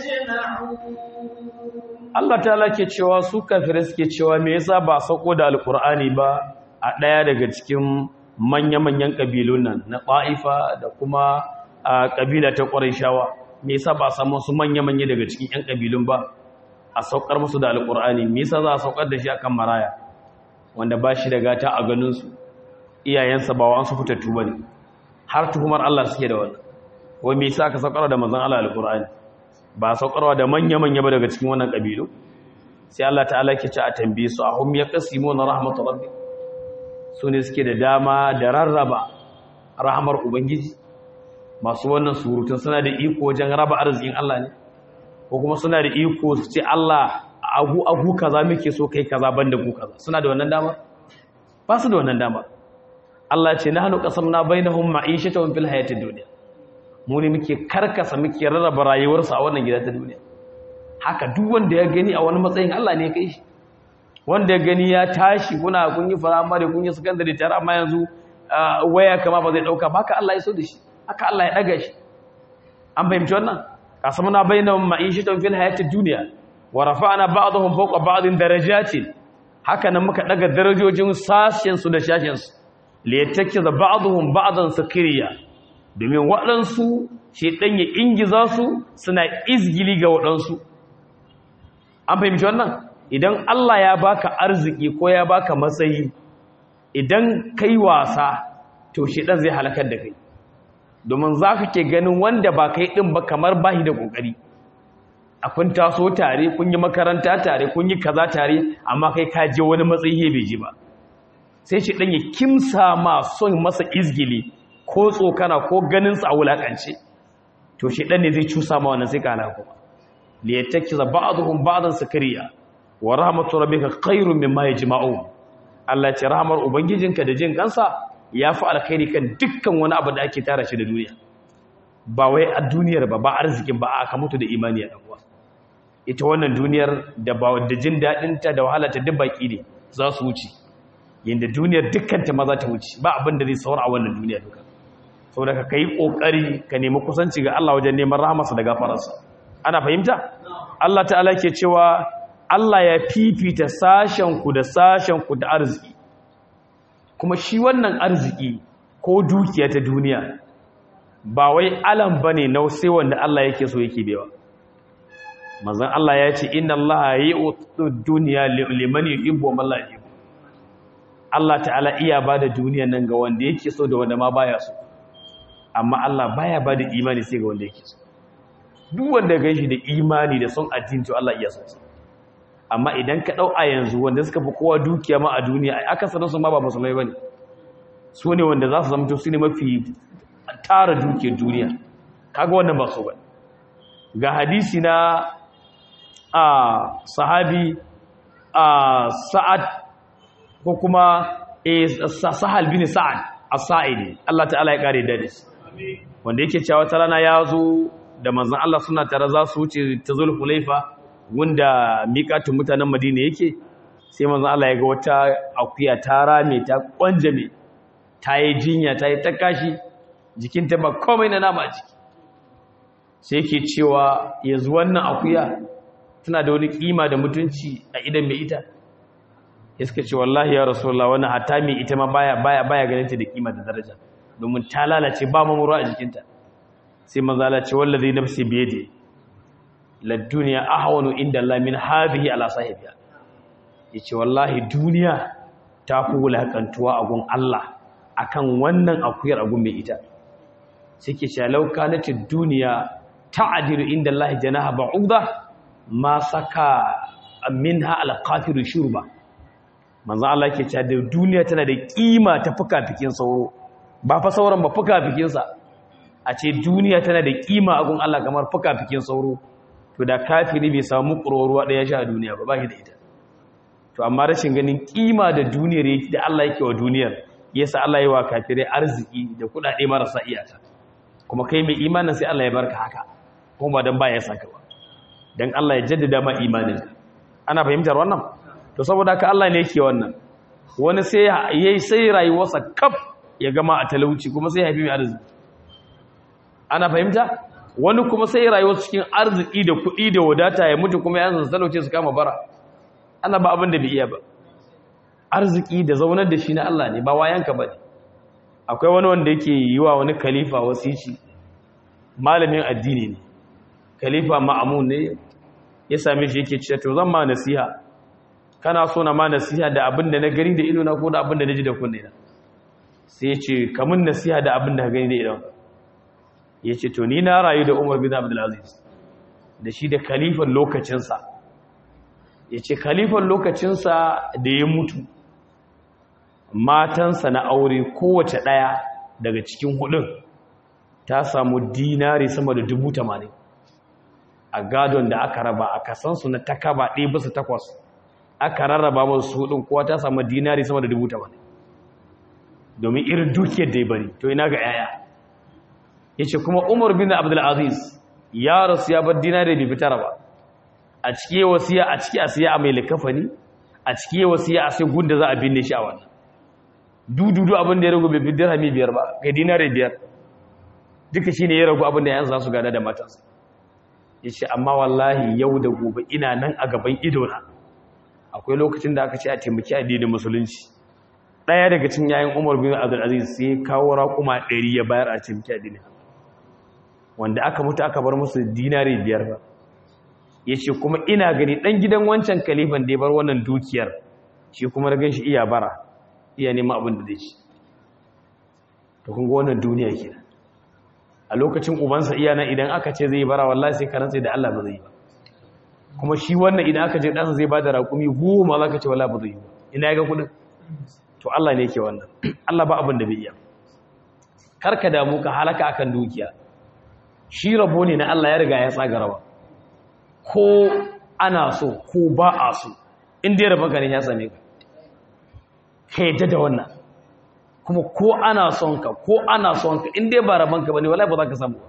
[SPEAKER 2] يجمعون
[SPEAKER 1] Allah ta ke cewa su kafirai suke cewa me yasa ba sauko da alkur'ani ba a ɗaya daga cikin manya-manyan ƙabilun nan na ƙwa'ifa da kuma a ƙabila ta ƙwarishawa me yasa ba a samu su manya-manya daga cikin 'yan ƙabilun ba a saukar musu da alkur'ani me yasa za a saukar da shi akan maraya wanda ba shi da gata a ganinsu iyayensa ba wa su fitattu ba ne har tuhumar Allah suke da wannan wai me yasa aka saukar da manzon Allah alkur'ani ba saukarwa da manya-manya ba daga cikin wannan ƙabilu sai Allah ta'ala ke ci a tambaye su a hum ya kasimu na rahmatu rabbi su ne suke da dama da rarraba rahamar ubangiji masu wannan surutun suna da iko wajen raba arzikin Allah ne ko kuma suna da iko su ce Allah agu agu kaza muke so kai kaza banda ku kaza suna da wannan dama ba su da wannan dama Allah ce nahnu qasamna bainahum ma'ishatan fil hayatid dunya mu ne muke karkasa muke rarraba rayuwarsa a wannan gida ta duniya haka duk wanda ya gani a wani matsayin Allah ne ya kai shi wanda ya gani ya tashi kuna kun yi firamare kun yi sakandare tare amma yanzu waya kama ba zai dauka ba haka Allah ya so da shi haka Allah ya daga shi an fahimci wannan qasamna bainahum ma'ishatan fil hayatid dunya wa rafa'na ba'dahum fawqa ba'din darajatin haka nan muka daga darajojin sashen su da sashen su liyattakiza ba'dahum ba'dan sakiriya domin waɗansu shedan ya ingiza su suna izgili ga waɗansu an fahimci wannan idan Allah ya baka arziki ko ya baka matsayi idan kai wasa to shedan zai halakar da kai domin za ka ke ganin wanda ba kai ɗin ba kamar bahi da ƙoƙari a kun taso tare kun yi makaranta tare kun yi kaza tare amma kai ka je wani matsayi bai ji ba sai shi ɗan ya kimsa ma son masa izgili ko tsokana ko ganinsa a wulaƙance to shi ɗan ne zai cusa ma wannan sai ka halaka kuma liyattakiza ba'dhum ba'dan sakariya wa rahmatu rabbika khairun mimma yajma'un Allah ce rahmar ubangijinka da jin kansa ya fi alkhairi kan dukkan wani abu da ake tara shi da duniya ba wai a duniyar ba ba arzikin ba aka mutu da imani a ɗan'uwa ita wannan duniyar da ba da jin daɗinta da wahalata duk baƙi ne za su wuce yadda duniyar dukkanta ma za ta wuce ba abin da zai saura a wannan duniya duka saboda ka kai ƙoƙari ka nemi kusanci ga Allah wajen neman rahamarsa da gafararsa ana fahimta Allah ta'ala ke cewa Allah ya fifita sashenku da sashenku da arziki kuma shi wannan arziki ko dukiya ta duniya ba wai alam bane na sai wanda Allah yake so yake bewa manzon Allah ya ce inna Allah yu'tu dunya liman yuhibbu wa man la yuhibbu Allah ta'ala iya bada duniya nan ga wanda yake so da wanda ma baya so amma Allah baya bada imani sai ga wanda yake so duk wanda ga shi da imani da son addini to Allah iya so amma idan ka dau a yanzu wanda suka fi kowa dukiya ma a duniya ai aka sanar su ma ba musulmai bane su ne wanda za su zama su ne mafi tara dukiyar duniya kaga wannan ba su ba ga hadisi na a sahabi a sa'ad ko kuma sahal bin sa'ad as-sa'idi Allah ta'ala ya kare dadi wanda yake cewa wata rana ya zo da manzon Allah suna tare za su wuce ta zulhulaifa wanda miƙatun mutanen madina yake sai manzon Allah ya ga wata akuya ta rame ta kwanjame ta yi jinya ta yi ta kashi jikinta ba komai na nama a jiki sai ke cewa yanzu wannan akuya tana da wani kima da mutunci a idan mai ita ya suka ce wallahi ya rasulullah wannan hata mai ita ma baya baya baya ganin ta da kima da daraja domin ta lalace ba mamuru a jikinta sai manzala ce wallazi nafsi biyadi la dunya ahwanu inda Allah min hadhihi ala sahibiha yace wallahi duniya ta fi wulakantuwa a gun Allah akan wannan akuyar agun mai ita suke ce lauka na ce duniya ta'adilu inda Allah janaha ba'uda ma saka minha alqafiru shurba manzo Allah yake cewa da duniya tana da kima ta fuka-fikin sauro ba fa sauran ba fuka-fikin sa a ce duniya tana da kima a gun Allah kamar fuka-fikin sauro to da kafiri bai samu ƙururuwa ɗaya sha a duniya ba ba shi da ita to amma rashin ganin kima da duniyar da Allah yake wa duniyar yasa Allah yi wa kafirai arziki da kuɗaɗe marasa iyaka kuma kai mai imanin sai Allah ya barka haka kuma ba dan ba ya saka ba dan Allah ya jaddada ma imanin ana fahimtar wannan to saboda haka Allah ne yake wannan wani sai yayi sai rayuwarsa kaf ya gama a talauci kuma sai ya haifi mai arziki ana fahimta wani kuma sai rayuwarsa cikin arziki da kuɗi da wadata ya mutu kuma yanzu talauce su kama bara ana ba abin da bai iya ba arziki da zaunar da shi na Allah ne ba wayanka ba ne akwai wani wanda yake yi wa wani khalifa wasici malamin addini ne khalifa ma'amun ne ya same shi yake cewa to zan ma nasiha kana so na ma nasiha da abin da na gani da ido na ko da abin da na ji da kunne na sai ya ce kamun nasiha da abin da ka gani da idon ya ce to ni na rayu da umar bin abdulaziz da shi da khalifan lokacinsa ya ce khalifan lokacinsa da ya mutu matansa na aure kowace ɗaya daga cikin hudun ta samu dinari sama da dubu tamanin a gadon da aka raba a kasansu na takaba ɗaya bisa takwas aka rarraba masu hudun kowa ta samu dinari sama da dubu tamanin domin irin dukiyar da ya bari to ina ga yaya ya ce kuma umar bin abdulaziz ya rasu ya bar dinari bai fitar ba a ciki wasiya a ciki a siya a mai likafani a ciki wasiya a sai gunda za a binne shi a wannan dududu abin da ya ragu bai fi dirhami biyar ba ga dinari biyar duka shine ya ragu abin da yanzu za su gada da matansa ya ce amma wallahi yau da gobe ina nan a gaban idona akwai lokacin da aka ce a taimaki addinin musulunci ɗaya daga cikin yayin umar bin abdulaziz sai kawo raƙuma ɗari ya bayar a taimaki addinin wanda aka mutu aka bar musu dinari biyar ba ya ce kuma ina gani ɗan gidan wancan kalifan da ya bar wannan dukiyar shi kuma da ganshi iya bara iya nema abin da zai ci to kun ga wannan duniya kenan a lokacin ubansa iya nan idan aka ce zai bara wallahi sai ka rantsa da Allah ba zai yi ba kuma shi wannan idan aka ce ɗansa zai ba da raƙumi goma za ka ce wallahi ba zai yi ba ina ya ga kuɗin to Allah ne yake wannan Allah ba abin da bai iya karka damu ka halaka akan dukiya shi rabo ne na Allah ya riga ya tsaga rawa ko ana so ko ba a so inda ya rabanka ne ya same ka ka yadda da wannan kuma ko ana son ka ko ana son ka inda ba rabanka ba ne wala ba za ka samu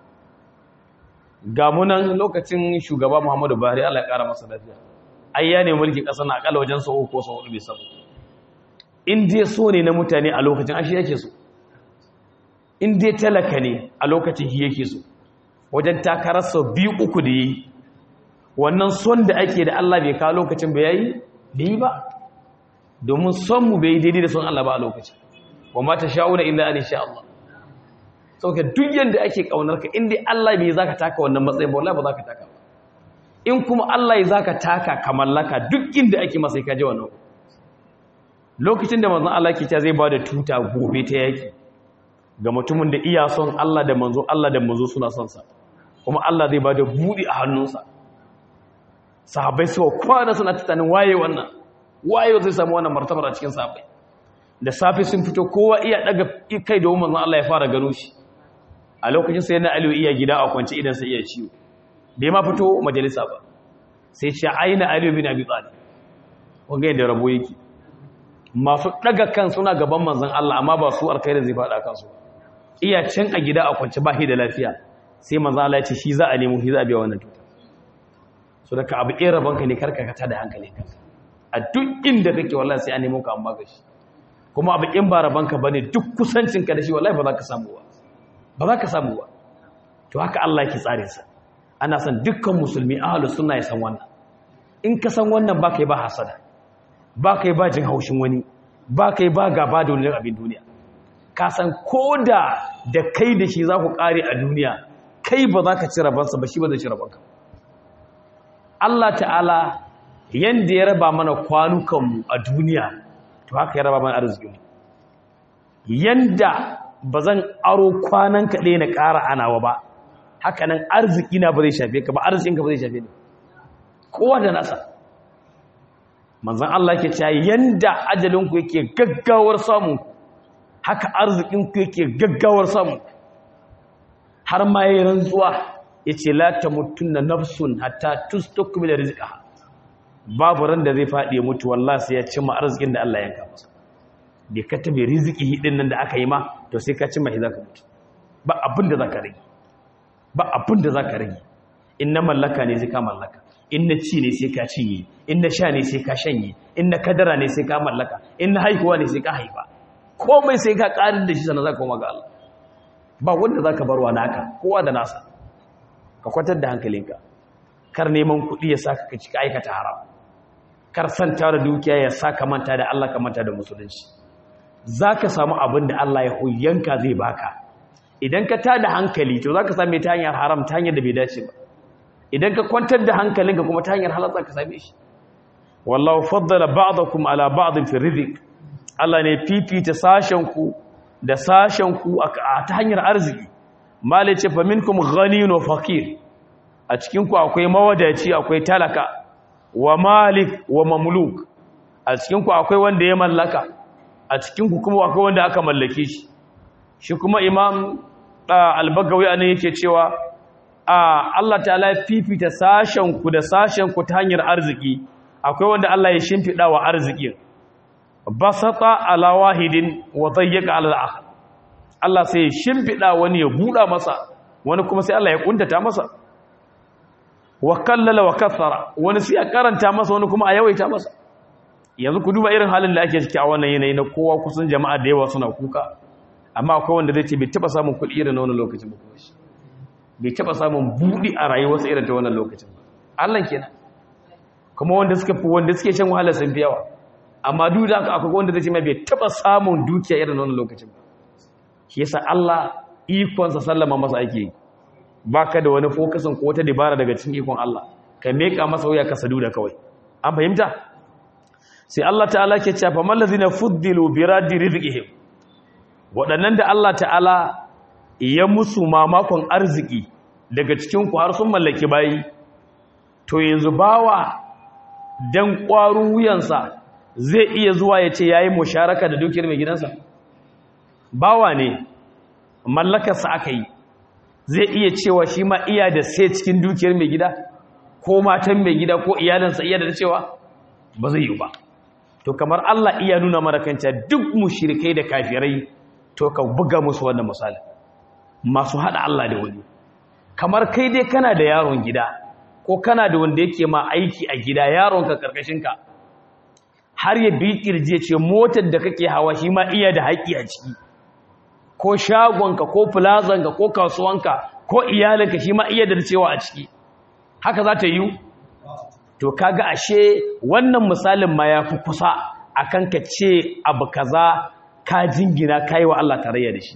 [SPEAKER 1] ga munan lokacin shugaba muhammadu buhari Allah ya kara masa lafiya ai ya ne mulkin ƙasa na akalla wajen sau ko sau hudu bai samu in dai so ne na mutane a lokacin ashe yake so in dai talaka ne a lokacin shi yake so wajen takarar sau biyu uku da yi wannan son da ake da Allah bai kawo lokacin bai yayi da yi ba domin son mu bai daidai da son Allah ba a lokacin wa mata sha'una illa an sha Allah sauka duk yanda ake kaunar ka inda Allah bai zaka taka wannan matsayin ba wallahi ba zaka taka ba in kuma Allah ya zaka taka ka mallaka duk inda ake masa ka je wannan lokacin da manzon Allah ke cewa zai ba da tuta gobe ta yaki ga mutumin da iya son Allah da manzo Allah da manzo suna son sa kuma Allah zai ba da budi a hannunsa sahabbai suka kwana suna tunanin waye wannan waye zai samu wannan martabar a cikin sahabbai da safe sun fito kowa iya daga kai da manzon Allah ya fara gano shi a lokacin sai na Aliyu iya gida a kwance idan sai iya ciwo bai ma fito majalisa ba sai ce aina Aliyu bin Abi Talib wanga yadda rabo yake masu daga kan suna gaban manzon Allah amma ba su alkhairin zai fada kansu iya can a gida a kwance ba shi da lafiya sai manzon Allah ya ce shi za a nemo shi za a biya wannan tuta so daga abu ɗaya rabonka ne karka ka tada hankali kanka a duk inda kake wallahi sai an nemo ka an baka shi kuma abu in ba rabonka bane duk kusancinka da shi wallahi ba za ka samu ba ba za ka samu ba to haka Allah yake tsare sa ana son dukkan musulmi ahlus sunna ya san wannan in ka san wannan ba kai ba hasada ba kai ba jin haushin wani ba kai ba gaba da wani abin duniya ka san koda da kai da shi za ku kare a duniya kai ba za ka ci rabansa ba shi ba zai ci rabanka Allah ta'ala yanda ya raba mana kwanukanmu a duniya to haka ya raba mana arzikinmu yanda ba zan aro kwanan kaɗai na ƙara anawa ba haka nan arziki na ba zai shafe ka ba arzikinka ba zai shafe ne kowa da nasa manzan Allah ke cewa yanda ajalinku yake gaggawar samun haka arzikinku yake gaggawar samun har ma yi rantsuwa ya ce la ta mutum na nafsun hatta tustukumi da rizika babu ran da zai faɗi ya mutu wallah sai ya cimma arzikin da Allah ya yanka masa bai ka tabe riziki hidin nan da aka yi ma to sai ka cimma shi za ka mutu ba abin da za ka rage ba abin da za ka rage in na mallaka ne sai ka mallaka in na ci ne sai ka cinye in na sha ne sai ka shanye in na kadara ne sai ka mallaka in na haihuwa ne sai ka haifa komai sai ka ƙarin da shi sannan za ka koma ga Allah ba wanda za ka barwa naka kowa da nasa ka kwatar da hankalinka kar neman kuɗi ya sa ka cika aikata haram kar santa da dukiya ya sa ka manta da Allah ka manta da musulunci za ka samu abin da Allah ya huyanka zai baka idan ka tada hankali to za ka same ta hanyar haram ta hanyar da bai dace ba idan ka kwantar da hankalinka kuma ta hanyar halal za ka same shi wallahu faddala ba'dakum ala ba'din fi rizq Allah ne fifita sashen ku da sashen ku ta hanyar arziki malai ce fa minkum ghaniyun wa faqir a cikin ku akwai mawadaci akwai talaka wa malik wa mamluk a cikin ku akwai wanda ya mallaka a cikin ku kuma akwai wanda aka mallake shi shi kuma imam al-bagawi anan yake cewa a Allah ta'ala fifita sashen ku da sashen ku ta hanyar arziki akwai wanda Allah ya shimfida wa arzikin basata ala wahidin wa dayyaka ala al-akhar Allah sai ya shimfida wani ya buda masa wani kuma sai Allah ya kuntata masa wa kallala wa kathara wani sai ya karanta masa wani kuma a yawaita masa yanzu ku duba irin halin da ake ciki a wannan yanayi na kowa kusan jama'a da yawa suna kuka amma akwai wanda zai ce bai taba samun kuɗi irin na wannan lokacin ba kuma shi bai taba samun buɗi a rayuwarsa irin ta wannan lokacin ba Allah kenan kuma wanda suka fi wanda suke shan wahala sun fi yawa amma duk da haka akwai wanda zai ce mai bai taba samun dukiya irin wannan lokacin ba shi yasa Allah ikonsa sallama masa ake yi baka da wani fokusin ko wata dabara daga cikin ikon Allah ka meka masa wuya ka sadu da kawai an fahimta sai Allah ta'ala ke cewa fa mallazina fuddilu bi raddi rizqihim waɗannan da Allah ta'ala ya musu mamakon arziki daga cikin ku har sun mallaki bayi to yanzu bawa dan ƙwarin wuyansa zai iya zuwa ya ce yayi musharaka da dukiyar mai gidansa bawa ne mallakarsa aka yi zai iya cewa shi ma iya da sai cikin dukiyar mai gida ko matan mai gida ko iyalinsa iya da cewa ba zai yi ba to kamar Allah iya nuna mana kanta duk mushrikai da kafirai to ka buga musu wannan misali masu hada Allah da wani kamar kai dai kana da yaron gida ko kana da wanda yake ma aiki a gida yaron ka karkashin ka har ya bi kirje ce motar da kake hawa shi ma iya da haƙi a ciki ko shagonka ko plazanka ko kasuwanka ko iyalinka shi ma iya da cewa a ciki haka za ta yi to kaga ashe wannan misalin ma ya fi kusa akan ka ce abu kaza ka jingina kai wa Allah tarayya da shi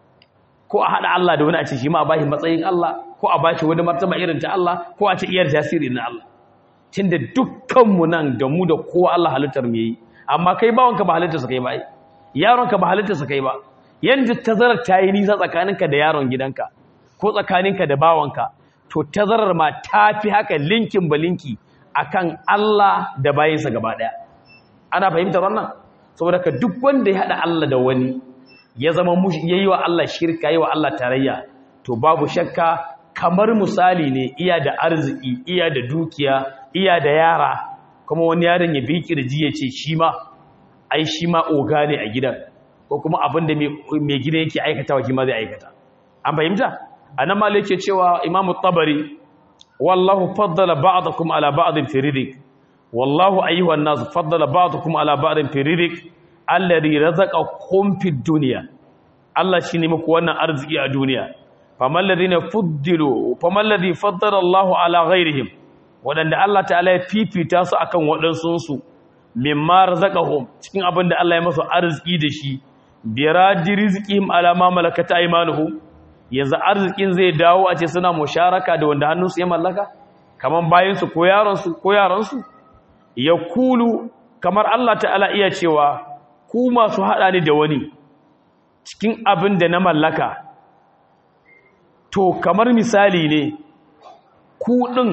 [SPEAKER 1] ko a hada Allah da wani a ce shi ma a bashi matsayin Allah ko a bashi wani martaba irin ta Allah ko a ce iyar tasiri na Allah tunda dukkanmu nan da mu da kowa Allah halittar mu yi amma kai bawanka ba halittar sa kai ba yaronka ba halittar sa kai ba yanda tazarar ta yi nisa tsakaninka da yaron gidanka ko tsakaninka da bawanka to tazarar ma ta fi haka linkin ba linki akan Allah da bayinsa gaba ɗaya ana fahimtar wannan saboda ka duk wanda ya haɗa Allah da wani ya zama ya yi wa Allah shirka yi wa Allah tarayya to babu shakka kamar misali ne iya da arziki iya da dukiya iya da yara kuma wani yaron ya bi kirji ya ce shi ma ai shi ma oga ne a gidan ko kuma abin da mai gida yake aikatawa shi ma zai aikata an fahimta anan ma yake cewa imamu tabari wallahu faddala ba'dakum ala ba'din fi rizq wallahu ayyuhan nas faddala ba'dakum ala ba'din fi rizq alladhi razaqakum fid dunya Allah shine muku wannan arziki a duniya famal ladina fuddilu famal ladhi faddala Allahu ala ghairihim wadanda Allah ta'ala ya fifita su akan wadansun su mimma razaqahum cikin abin da Allah ya masa arziki da shi biradi rizqihim ala ma malakat aymanuhum yanzu arzikin zai dawo a ce suna musharaka da wanda hannunsu ya mallaka kaman bayansu ko yaransu ko yaransu ya kulu kamar Allah ta'ala iya cewa ku masu haɗa ni da wani cikin abin da na mallaka to kamar misali ne ku ɗin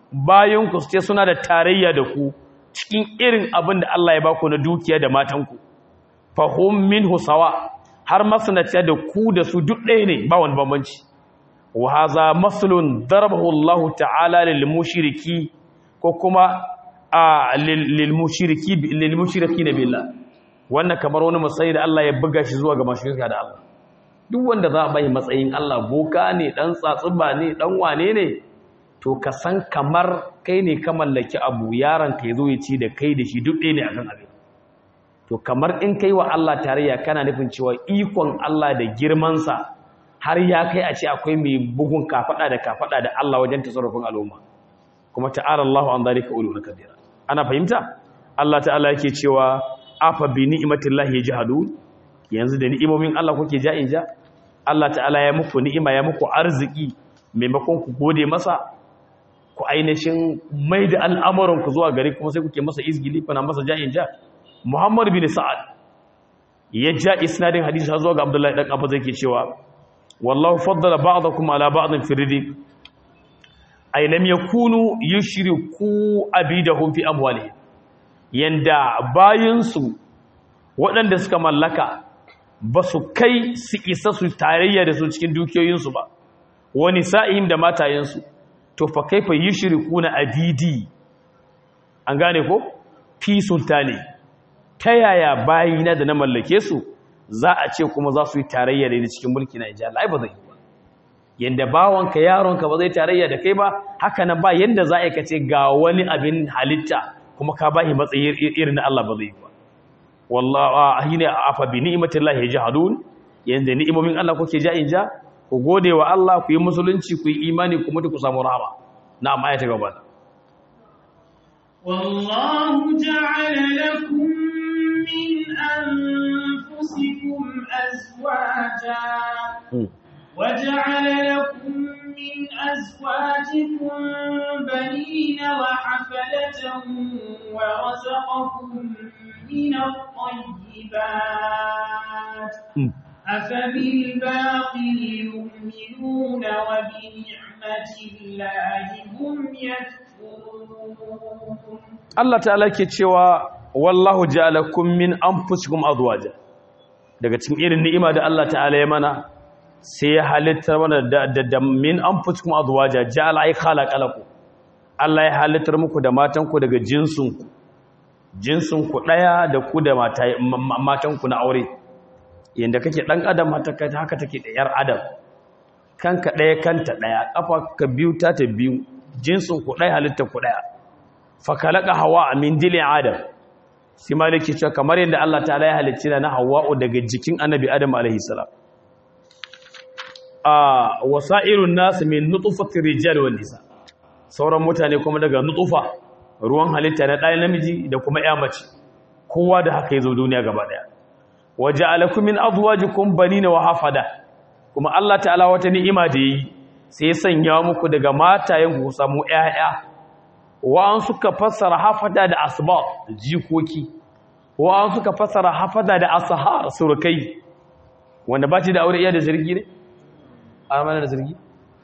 [SPEAKER 1] bayan ku ce suna da tarayya da ku cikin irin abin da Allah ya baku na dukiya da matanku fahum minhu sawa har masanaciya da ku da su duk ɗaya ne ba wani bambanci wa haza maslun darabahu Allah ta'ala lil mushriki ko kuma a lil mushriki lil mushriki billah wannan kamar wani matsayi da Allah ya buga shi zuwa ga mashirka da Allah duk wanda za a bai matsayin Allah boka ne dan tsatsuba ne dan wane ne to ka san kamar kai ne ka mallaki abu yaron ka yazo ya ci da kai da shi duk ɗaya ne akan abin to kamar in kai wa Allah tarayya kana nufin cewa ikon Allah da girmansa har ya kai a ce akwai mai bugun kafada da kafada da Allah wajen tasarrufin al'umma kuma ta'ala Allahu an zalika ulul kabira ana fahimta Allah ta'ala yake cewa afa bi ni'matillahi yajhadun yanzu da ni'imomin Allah kuke ja'in ja Allah ta'ala ya muku ni'ima ya muku arziki maimakon ku gode masa ku ainihin mai da al'amuran ku zuwa gari kuma sai kuke masa izgili kuna masa ja'in ja Muhammad bin Sa'ad ya ja isnadin hadisi har zuwa ga Abdullahi dan Abbas yake cewa wallahu faddala ba'dakum ala ba'din fi rizq ay lam yakunu yushriku abidahum fi amwalihim yanda bayinsu waɗanda suka mallaka ba su kai su isa su tarayya da su cikin dukiyoyinsu ba wani sa'ihim da matayensu to fa kaifa yushrikuna abidi an gane ko fi sultani ta yaya bayina da na mallake su za a ce kuma za su yi tarayya da cikin mulki na ijala ai ba zai yi ba yanda bawanka yaronka ba zai tarayya da kai ba haka nan ba yanda za a kace ga wani abin halitta kuma ka bashi matsayi irin na Allah ba zai yi ba wallahi ahina afa bi ni'matillahi yajhadun yanda ni'imomin Allah kuke ja in ja ku gode wa Allah ku yi musulunci ku yi imani ku mutu ku samu rahama na'am ayata gaba
[SPEAKER 2] والله جعل لكم من أنفسكم أزواجا وجعل لكم من أزواجكم بنين وحفلة ورزقكم من الطيبات أفبالباطل يؤمنون وبنعمة الله هم يكفرون
[SPEAKER 1] Allah ta'ala ke cewa wallahu ja'alakum min anfusikum azwaja daga cikin irin ni'ima da Allah ta'ala ya mana sai ya halitta mana da, da, da min anfusikum azwaja ja'ala ay khalaqalakum Allah ya halittar muku da matanku daga jinsinku jinsinku daya da ku da matanku na aure yanda kake dan adam haka take da yar adam kanka daya kanta daya kafa ka biyu ta ta biyu jinsinku daya halittar ku daya fakalaka hawa min dilin adam sai maliki cewa kamar yadda Allah ta'ala ya halicci na hawa'u daga jikin annabi adam alaihi salam a wasa'irun nas min nutfatir rijal wal nisa sauran mutane kuma daga nutfa ruwan halitta na ɗaya namiji da kuma ya mace kowa da haka yazo duniya gaba daya waja'alakum min azwajikum banina wa hafada kuma Allah ta'ala wata ni'ima da yi sai ya sanya muku daga matayen ku samu ƴaƴa wa'an suka fassara hafada da asbab jikoki wa'an suka fassara hafada da asahar surukai wanda ba ci da aure iya da zargi ne? amana da zargi?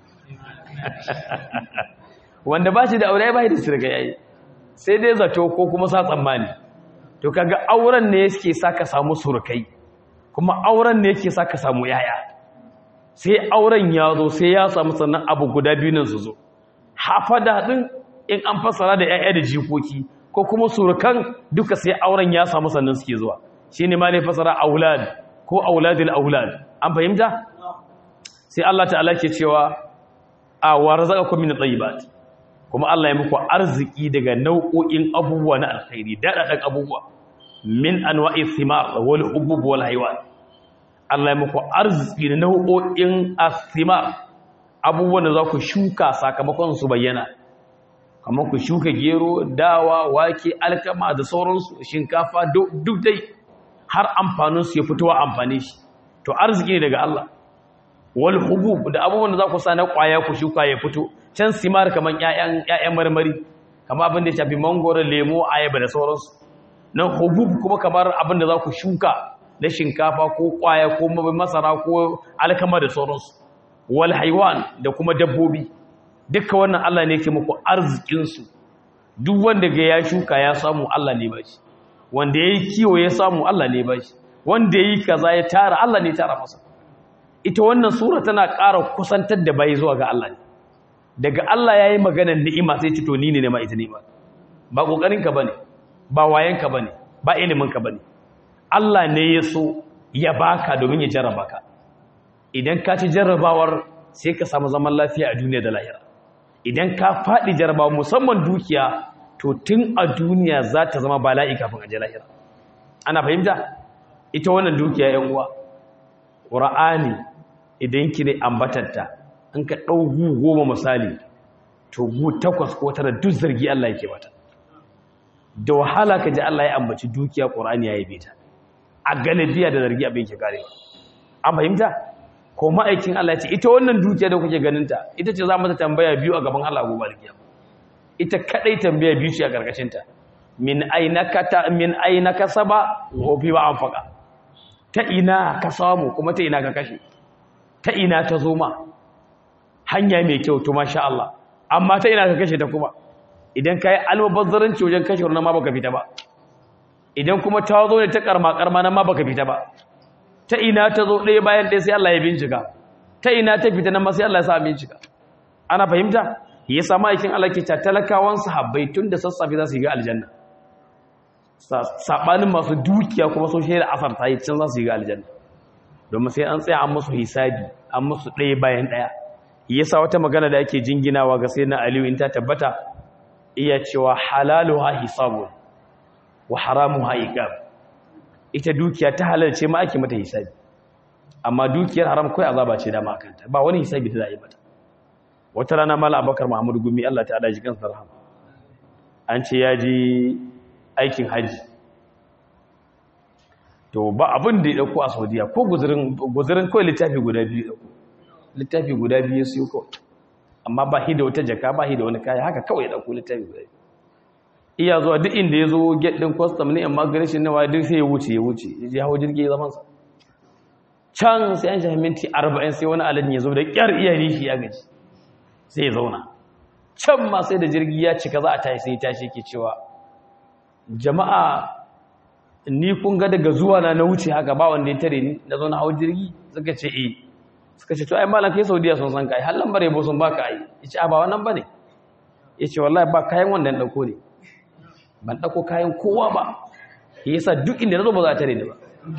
[SPEAKER 1] wanda ba ci da aure ba da surukai yayi sai dai zato ko kuma sa tsammani to kaga auren ne yake sa ka samu surukai kuma auren ne yake sa ka samu yaya sai auren ya zo sai ya samu sannan abu guda biyu nan su zo hafada din in an fassara da 'ya'ya da jikoki ko kuma surukan duka sai auren ya samu sannan suke zuwa shi ne ma ne fassara aulad ko auladil aulad an fahimta sai Allah ta'ala ke cewa a wa razaqakum min at-tayyibat kuma Allah ya muku arziki daga nau'o'in abubuwa na alkhairi dadadan abubuwa min anwa'i thimar wal hubub wal haywan Allah ya muku arziki da nau'o'in athimar abubuwan da za ku shuka sakamakon su bayyana kamar ku shuka gero dawa wake alkama da sauransu shinkafa duk dai har amfaninsu ya fitowa amfani shi to arziki ne daga Allah wal hubub da abubuwan da za ku sa na kwaya ku shuka ya fito can simar kamar ƴaƴan ƴaƴan marmari kamar abin da ya shafi mangoro lemo ayaba da sauransu nan hubub kuma kamar abin da za ku shuka na shinkafa ko kwaya ko masara ko alkama da sauransu wal haiwan da kuma dabbobi duka wannan Allah ne yake muku arzikin su duk wanda ga ya shuka ya samu Allah ne bashi wanda yayi kiwo ya samu Allah ne bashi wanda yayi kaza ya tara Allah ne tara masa ita wannan sura tana ƙara kusantar da bai zuwa ga Allah ne daga Allah yayi maganar ni'ima sai ce to ni ne ma ita ni'ima ba kokarin ka bane ba wayen ka bane ba ilimin ka bane Allah ne ya so ya baka domin ya jarraba ka idan ka ci jarrabawar sai ka samu zaman lafiya a duniya da lahira idan ka faɗi jarrabawa musamman dukiya to tun a duniya za ta zama bala'i kafin a je lahira ana fahimta ita wannan dukiya yan uwa ƙura'ani idan ki ne ambatanta in ka ɗau gu goma misali to gu takwas ko tara duk zargi Allah yake bata da wahala ka ji Allah ya ambaci dukiya ƙura'ani ya yi ta a galibiya da zargi abin ke karewa an fahimta ko ma'aikin Allah ce ita wannan dukiya da kuke ganinta ita ce za mu ta tambaya biyu a gaban Allah gobe alkiyama ita kadai tambaya biyu ce a karkashin ta min ainaka ta min ainaka saba wa fi ba anfaqa ta ina ka samu kuma ta ina ka kashe ta ina ta zo ma hanya mai kyau to masha Allah amma ta ina ka kashe ta kuma idan kai almubazzaranci wajen kashe wannan ma baka fita ba idan kuma ta zo ne ta karma karma nan ma baka fita ba ta ina ta zo ɗaya bayan ɗaya sai Allah ya bincika ta ina ta fita nan ma sai Allah ya sa bincika ana fahimta ya samu aikin Allah ke ta talakawan sahabbai tun da sassafe za su yi ga aljanna sabanin masu dukiya kuma sun shaida asar ta yi can za su yi ga aljanna domin sai an tsaya an musu hisabi an musu ɗaya bayan ɗaya yasa wata magana da ake jinginawa ga sai na Aliyu in ta tabbata iya cewa halaluha hisabun wa haramuha iqab ita dukiya ta halalce ma ake mata hisabi amma dukiyar haram kai azaba ce da ma kanta ba wani hisabi da za a yi mata wata rana mala abakar muhammadu gumi Allah ta ji kansa rahama an ce ya ji aikin haji to ba abin da ya dauko a saudiya ko guzurin kawai littafi guda biyu dauko littafi guda biyu su yi kawai amma ba shi da wata jaka ba shi da wani kaya haka kawai ya dauko littafi guda biyu iya zuwa duk inda ya zo get din custom ne amma garishin nawa duk sai ya wuce ya wuce ya je hawo jirgi ya zaman sa can sai an shafi minti 40 sai wani aladin ya zo da kyar iya nishi ya gaji sai ya zauna can ma sai da jirgi ya cika za a tashi sai tashi ke cewa jama'a ni kun ga daga zuwa na na wuce haka ba wanda ya tare ni na zo na hawo jirgi suka ce eh suka ce to ai malam kai saudiya sun san kai har lambar yabo sun baka ai yace a ba wannan bane yace wallahi ba kayan wanda na dauko ne ban ɗauko kayan kowa ba ya yasa duk inda na zo ba za a tare ni ba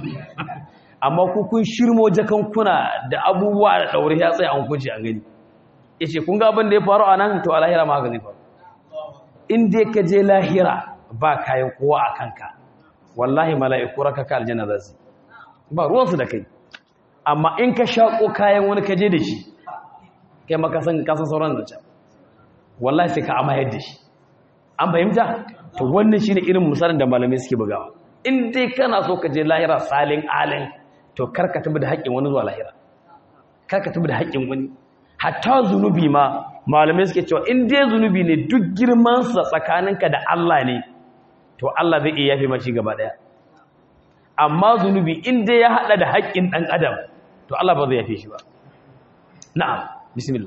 [SPEAKER 1] amma ku kun shirmo jakankuna da abubuwa da ɗaure ya tsaye an kunci an gani ya ce kun ga abin da ya faru a nan to a lahira ma haka zai faru in dai ka je lahira ba kayan kowa a kanka wallahi mala'iku raka ka aljanna za su ba ruwansu da kai amma in ka shaƙo kayan wani ka je da shi kai ma kasan sauran da can wallahi sai ka amayar da shi an fahimta to wannan shine irin misalin da malamai suke bugawa in dai kana so ka je lahira salin alin to karka tabi da haƙƙin wani zuwa lahira karka tabi da haƙƙin wani hatta zunubi ma malamai suke cewa in dai zunubi ne duk girman sa tsakaninka da Allah ne to Allah zai iya yafe mashi gaba daya amma zunubi in dai ya hada da haƙƙin dan adam to Allah ba zai yafe shi ba na'am bismillah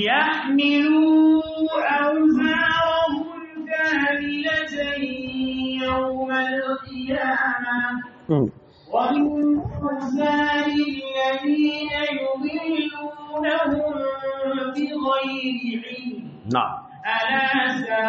[SPEAKER 2] يحملوا أوزارهم كاملة يوم القيامة ومن أوزار الذين يضلونهم بغير علم
[SPEAKER 1] na'am
[SPEAKER 2] ألا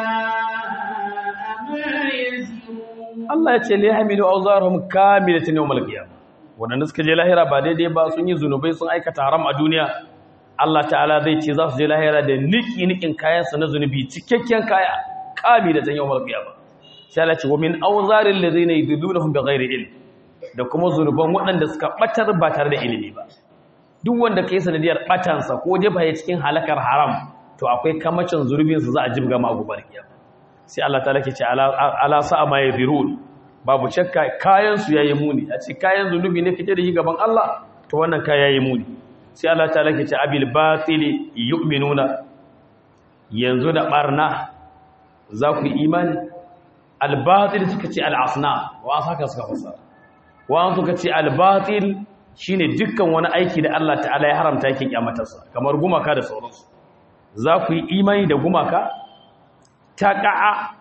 [SPEAKER 2] ساء ما يزرون
[SPEAKER 1] Allah ya ce li hamilu awzarhum kamilatan yawmal qiyamah wadanda suka je lahira ba daidai ba sun yi zunubai sun aikata haram a duniya Allah ta'ala zai ce za su je lahira da niki nikin kayan sa na zunubi cikakken kaya kamilatan yawmal qiyamah sai Allah ce wa min awzaril ladina yudillunahum bighairi ilm da kuma zunuban waɗanda suka batar ba tare da ilimi ba duk wanda kai sanadiyar batansa ko jefa ya cikin halakar haram to akwai kamacin zurbin su za a jibga ma gobar kiyama sai Allah ta lake ce ala sa'a ma yadhirun babu shakka kayan su yayi muni a ce kayan zunubi ne kake da shi gaban Allah to wannan kaya yayi muni sai Allah ta lake ce abil batili yu'minuna yanzu da barna za ku yi imani al batil suka ce al asna wa saka suka fasara wa suka ce al batil shine dukkan wani aiki da Allah ta'ala ya haramta yake kyamatarsa kamar gumaka da sauransu za ku yi imani da gumaka ta ƙa'a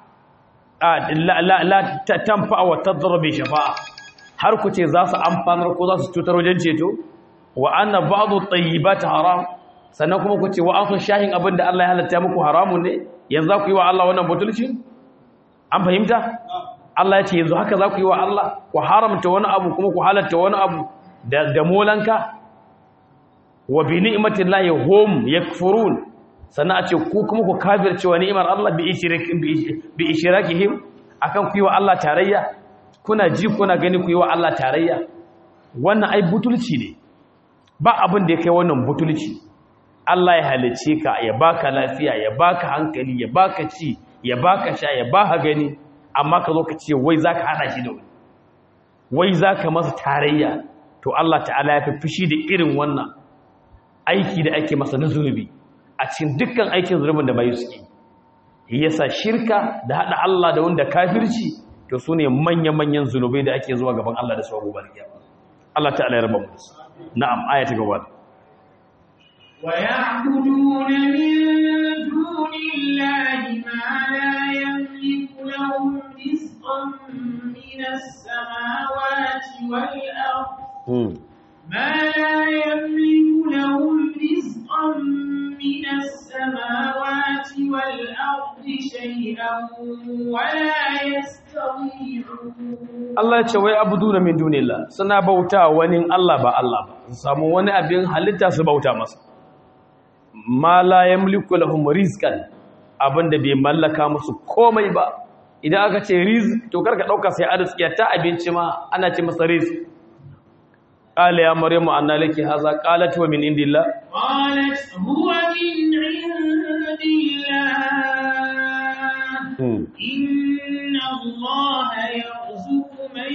[SPEAKER 1] la tamfa wa tadrabi shafa'a har ku ce za su amfanar ko za su cutar wajen ceto wa anna ba'dhu tayyibati haram sannan kuma ku ce wa an shahin abin da Allah ya halatta muku haramun ne yanzu za ku yi wa Allah wannan butulci an fahimta Allah ya ce yanzu haka za ku yi wa Allah ku haramta wani abu kuma ku halatta wani abu da da molanka wa bi ni'matillahi hum yakfurun sannan a ce ku kuma ku kafirce wa ni'imar Allah bi ishrakin bi ishrakihim akan ku yi wa Allah tarayya kuna ji kuna gani ku yi wa Allah tarayya wannan ai butulci ne ba abin da ya kai wannan butulci Allah ya halice ka ya baka lafiya ya baka hankali ya baka ci ya baka sha ya baka gani amma ka zo ka ce wai zaka hada shi da wani wai zaka masa tarayya to Allah ta'ala ya fi fushi da irin wannan aiki da ake masa na zunubi a cikin dukkan aikin zunubin da bayu suke yasa shirka da hada Allah da wanda kafirci to sune manya-manyan zunubai da ake zuwa gaban Allah da su gobe kiyama Allah ta'ala ya raba mu na'am aya ta gaba
[SPEAKER 2] ويعبدون من دون الله ما لا يملك لهم رزقا من السماوات والأرض ما لا يملك لهم رزقا من السماوات والأرض شيئا ولا يستطيعون
[SPEAKER 1] Allah ya ce wai abuduna min dunillah suna bauta wani Allah ba Allah ba su samu wani abin halitta su bauta masa ma la yamliku lahum rizqan abinda bai mallaka musu komai ba idan aka ce rizq to karka dauka sai arziki ta abinci ma ana ce masa rizq qala ya maryamu anna laki hadha qalat wa min indillah
[SPEAKER 2] قالت هو من عند الله إن الله يرزق من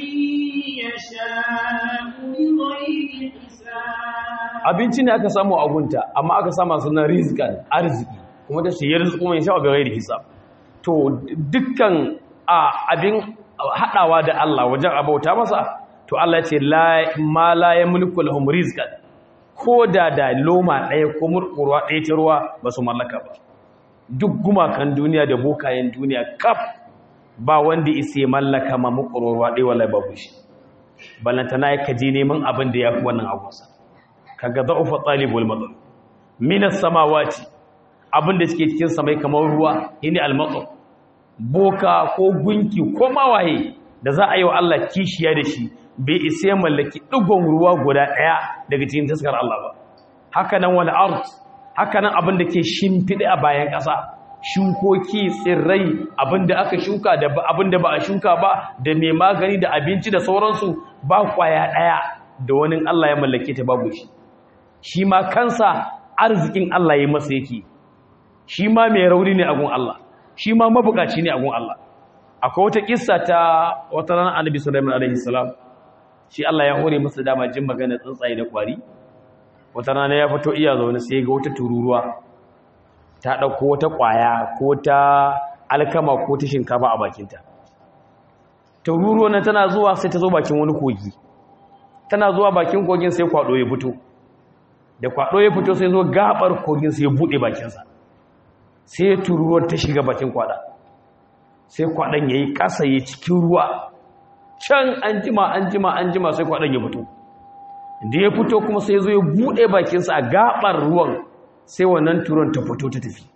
[SPEAKER 2] يشاء بغير حساب
[SPEAKER 1] abinci ne aka samu a gunta amma aka sama sunan rizqan arziki kuma ta ce yarzuqu man yasha bi ghairi hisab to dukkan a abin hadawa da Allah wajen abauta masa to Allah ya ce la ma la yamliku lahum rizqan ko da da loma ɗaya ko murƙurwa ɗaya ta ruwa ba su mallaka ba duk gumakan duniya da bokayen duniya kaf ba wanda isa ya mallaka ma murƙurwa ɗaya wallahi babu shi balantana ya kaji neman abin da ya fi wannan agunsa kaga za'ufa talibul matsal minas samawati abin da suke cikin samai kamar ruwa yini almatsal boka ko gunki ko mawaye da za a yi wa Allah kishiya da shi bai isa ya mallaki ɗigon ruwa guda ɗaya daga cikin taskar Allah ba haka nan wani art haka nan abin da ke shimfiɗe a bayan ƙasa shukoki tsirrai abin da aka shuka da abin da ba a shuka ba da mai magani da abinci da sauransu ba kwaya ɗaya da wani Allah ya mallake ta babu shi shi ma kansa arzikin Allah ya masa yake shi ma mai rauni ne a gun Allah shi ma mabukaci ne a gun Allah akwai wata kissa ta wata ranar annabi sulaiman alaihi salam shi Allah ya hore masa dama jin magana tsuntsaye da kwari wata rana ya fito iya zaune sai ga wata tururuwa ta dauko wata kwaya ko ta alkama ko ta shinkafa a bakinta tururuwa nan tana zuwa sai ta zo bakin wani kogi tana zuwa bakin kogin sai kwado ya fito da kwado ya fito sai zo gabar kogin sai ya bude bakinsa sai tururuwar ta shiga bakin kwada sai kwadan yayi kasa yayi cikin ruwa can an jima an jima an jima sai kwaɗon ya fito da ya fito kuma sai zo ya buɗe bakinsa a gaɓar ruwan sai wannan turon ta fito ta tafi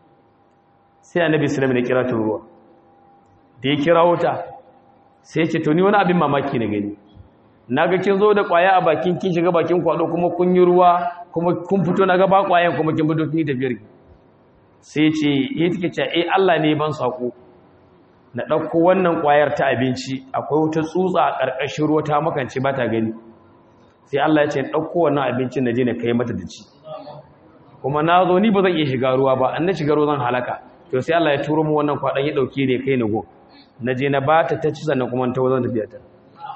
[SPEAKER 1] sai annabi islam ya kira turuwa da ya kira wuta sai ya ce to ni wani abin mamaki na gani na ga kin zo da ƙwaya a bakin kin shiga bakin kwaɗo kuma kun yi ruwa kuma kun fito na ga ba ƙwayan kuma kin fito kin yi tafiyar sai ce ya take ce eh Allah ne ban sako na ɗauko wannan ƙwayar ta abinci akwai wata tsutsa a ƙarƙashin ruwa ta makance ba ta gani sai Allah ya ce ɗauko wannan abincin na je na kai mata da ci kuma na zo ni ba zan iya shiga ruwa ba an na shiga ruwa zan halaka to sai Allah ya turo mu wannan kwaɗan ya ɗauke ne kai na go na je na ba ta ta ci sannan kuma ta wazan tafiya ta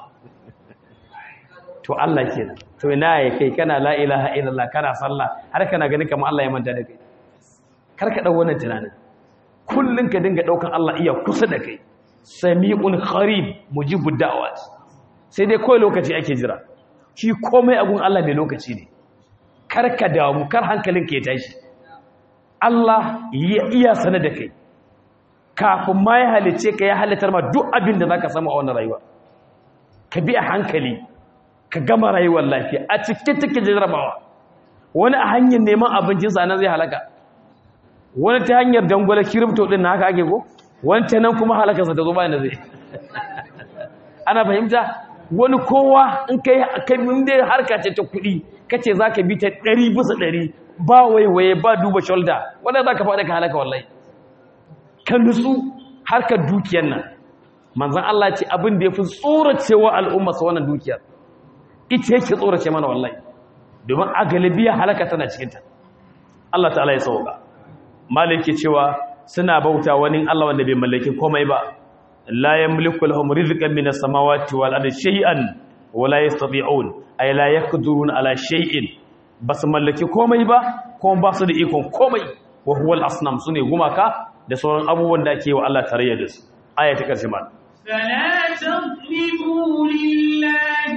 [SPEAKER 1] to Allah kenan to ina ya kai kana la ilaha illallah kana sallah har kana gani kamar Allah ya manta da kai kar ka ɗau wannan tunanin kullum ka dinga ɗaukan Allah iya kusa da kai sami'un kharib mujibud da'awat sai dai kawai lokaci ake jira shi komai agun Allah mai lokaci ne kar ka damu kar hankalinka ya tashi Allah ya iya sanar da kai kafin ma ya halice ka ya halittar ma duk abin da za ka samu a wannan rayuwa ka bi a hankali ka gama rayuwar lafiya a cikin take jarrabawa wani a hanyar neman abincinsa nan zai halaka wani ta hanyar dangwala kirifto din na haka ake ko wani ta nan kuma halakarsa ta zo bayan da zai ana fahimta wani kowa in kai kai da harka ce ta kuɗi kace zaka bi ta ɗari bisa ɗari ba waiwaye ba duba shoulder wanda zaka faɗa ka halaka wallahi ka nutsu harkar dukiyar nan manzon Allah ce abin da yafi tsoracewa al'umma sa wannan dukiyar ita yake tsorace mana wallahi domin a galibiya halaka tana cikin ta Allah ta'ala ya sauka malike cewa suna bauta wani Allah wanda bai mallaki komai ba la yamliku lahum rizqan minas samawati wal ardi shay'an wa la yastati'un ay la yaqdirun ala shay'in basu mallaki komai ba kuma ba su da ikon komai wa huwa al asnam sune gumaka da sauran abubuwan da ake wa Allah tarayya da su aya ta karshe mal
[SPEAKER 2] فلا تضربوا لله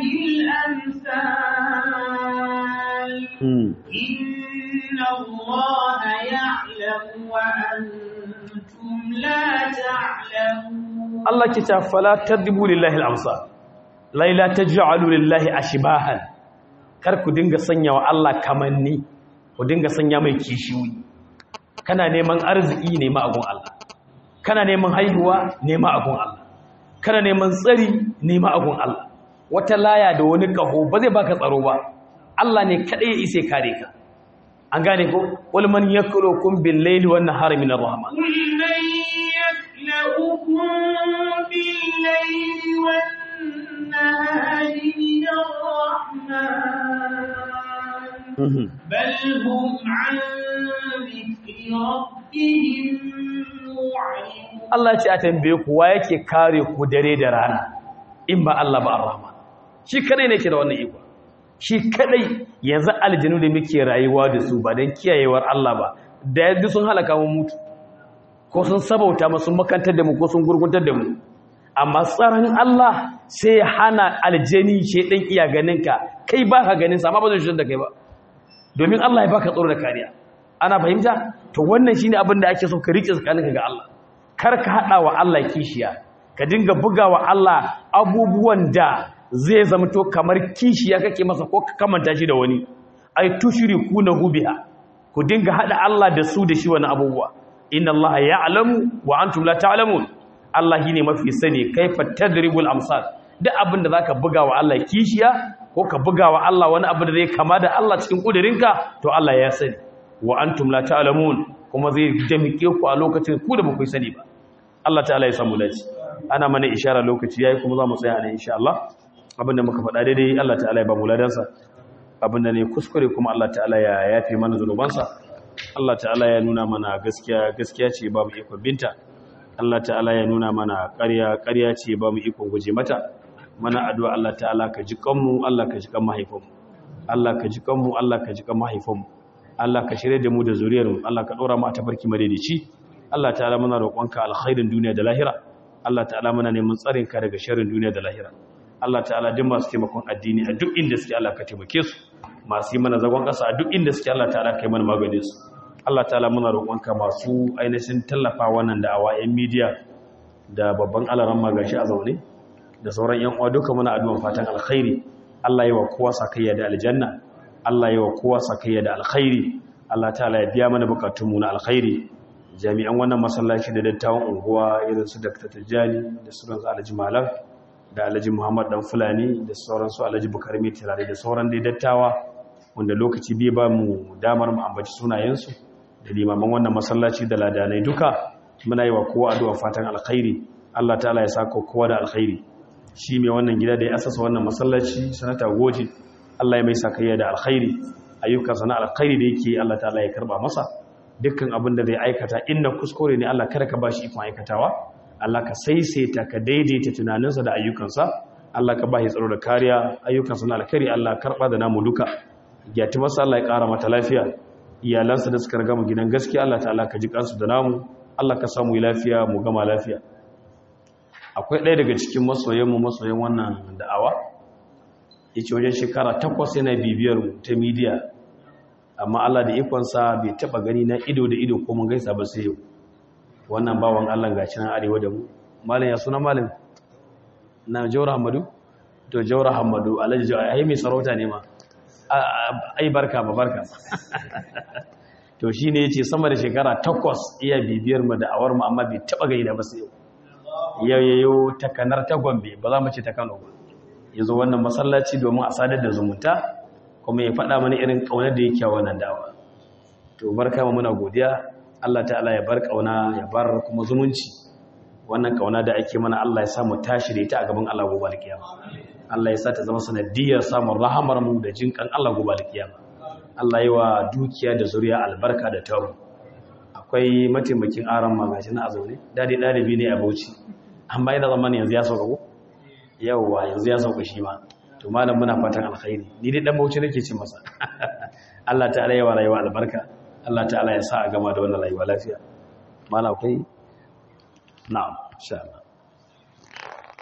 [SPEAKER 2] الأمثال إن الله يعلم وأنتم لا تعلمون
[SPEAKER 1] Allah ke ta fala tadribu lillahi al-amsal laila taj'alu lillahi ashbahan kar ku dinga sanya wa Allah kamanni ku dinga sanya mai kishiyoyi kana neman arziki ne ma agun Allah kana neman haihuwa ne ma agun Allah kana neman tsari ne ma agun Allah wata laya da wani kaho ba zai baka tsaro ba Allah ne kadai ya ise kare ka an gane ko wal man yakulukum bil layli wan nahari min ar-rahman
[SPEAKER 2] قل من يكلؤكم بالليل والنهار من الرحمن بل هم عن ذكر ربهم معرضون
[SPEAKER 1] Allah ce a tambaye ku wa yake kare ku dare da rana in ba Allah ba ar-rahman shi kadai ne ke da wannan iko shi kadai yanzu aljinu da muke rayuwa da su ba dan kiyayewar Allah ba da yadda sun halaka mu mutu ko sun sabauta mu sun makantar da mu ko sun gurguntar da mu amma tsaron Allah sai ya hana aljani shedan iya ganin ka kai ba ka ganin sa amma ba zai shigar da kai ba domin Allah ya baka tsaro da kariya ana fahimta to wannan shine abin da ake so ka rike tsakaninka ga Allah kar ka hada wa Allah kishiya ka dinga bugawa Allah abubuwan da zai zamto kamar kishiya kake masa ko ka kamanta shi da wani ai tushrikunahu biha ku dinga hada Allah da su da shi wani abubuwa inna Allah ya'lamu wa antum la ta'lamun Allah shine mafi sani kaifa tadribul amsal duk abin da zaka bugawa Allah kishiya ko ka bugawa Allah wani abu da zai kama da Allah cikin kudirinka to Allah ya sani wa antum la ta'lamun kuma zai damike ku a lokacin ku da baku sani ba Allah ta'ala ya samu dace ana mana ishara lokaci yayi kuma za mu tsaya ne insha Allah abinda muka faɗa daidai Allah ta'ala ya ba mu ladansa abinda ne kuskure kuma Allah ta'ala ya yafe mana zanubansa Allah ta'ala ya nuna mana gaskiya gaskiya ce babu ikon binta Allah ta'ala ya nuna mana ƙarya ƙarya ce babu ikon guje mata mana addu'a Allah ta'ala ka ji kanmu Allah ka ji kan mahaifanmu Allah ka ji kanmu Allah ka ji kan mahaifanmu Allah ka shirye da mu da zuriyarmu Allah ka dora mu a tafarki madaidaici Allah ta'ala muna roƙonka alkhairin duniya da lahira Allah ta'ala muna neman tsarin ka daga sharrin duniya da lahira Allah ta'ala duk masu taimakon addini a duk inda suke Allah ka taimake su masu yi mana zagon ƙasa a duk inda suke Allah ta'ala kai mana maganin su Allah ta'ala muna roƙonka masu ainihin tallafa wannan da'awa yan media da babban alaran magashi a zaune da sauran yan uwa duka muna addu'an fatan alkhairi Allah yi wa kowa sakayya da aljanna Allah yi wa kowa sakayya da alkhairi Allah ta'ala ya biya mana bukatunmu na alkhairi jami'an wannan masallaci da dattawan unguwa irin su Dr. Tijjani da su ranzu Alhaji Malam da Alhaji Muhammad Dan Fulani da sauran su Alhaji Bukar Mai Tirare da sauran dai dattawa wanda lokaci bai ba mu damar mu ambaci sunayensu da limaman wannan masallaci da ladanai duka muna yi wa kowa addu'a fatan alkhairi Allah ta'ala ya saka kowa da alkhairi shi mai wannan gida da ya asasa wannan masallaci sanata goji Allah ya mai sakayya da alkhairi ayyukansa na alkhairi da yake Allah ta'ala ya karba masa dukkan abin da zai aikata inna kuskure ne Allah kada ka bashi ikon aikatawa Allah ka saisaita ka daidaita tunaninsa da ayyukansa Allah ka bashi tsaro da kariya ayyukansa na alkhairi Allah karba da namu duka gyati masa Allah ya kara mata lafiya iyalansa da suka riga mu gidan gaskiya Allah ta'ala ka ji kansu da namu Allah ka samu lafiya mu gama lafiya akwai ɗaya daga cikin masoyanmu masoyan wannan da'awa ya ce wajen shekara takwas yana bibiyar ta midiya amma Allah da ikonsa bai taba gani na ido da ido ko mun gaisa ba sai yau wannan bawan Allah gashi nan arewa da mu malam ya suna malam na Jawra Hamadu to Jawra Hamadu Alhaji Jawra ai mai sarauta ne ma ai barka ba barka to shine yace sama da shekara takwas iya bibiyar mu da awar mu amma bai taba gaida ba sai yau yayyayo takanar ta Gombe ba za mu ce ta Kano ba yazo wannan masallaci domin a sadar da zumunta kuma ya faɗa mana irin ƙaunar da yake wannan dawa to barka mu muna godiya Allah ta'ala ya bar ƙauna ya bar kuma zumunci wannan ƙauna da ake mana Allah ya sa mu tashi da ita a gaban Allah gobe alkiyama Allah ya sa ta zama sanadiyar samun rahamar mu da jinkan Allah gobe alkiyama Allah yi wa dukiya da zuriya albarka da tawo akwai mataimakin aron magashi na azaune dadi ɗalibi ne a Bauchi amma ina zaman yanzu ya sauka ko yawwa yanzu ya sauka shi ma to malam muna fatan alkhairi ni dai dan bauchi nake ci masa Allah ta'ala ya wa rayuwa albarka Allah ta'ala ya sa a gama da wannan rayuwa lafiya malam akwai na'am insha Allah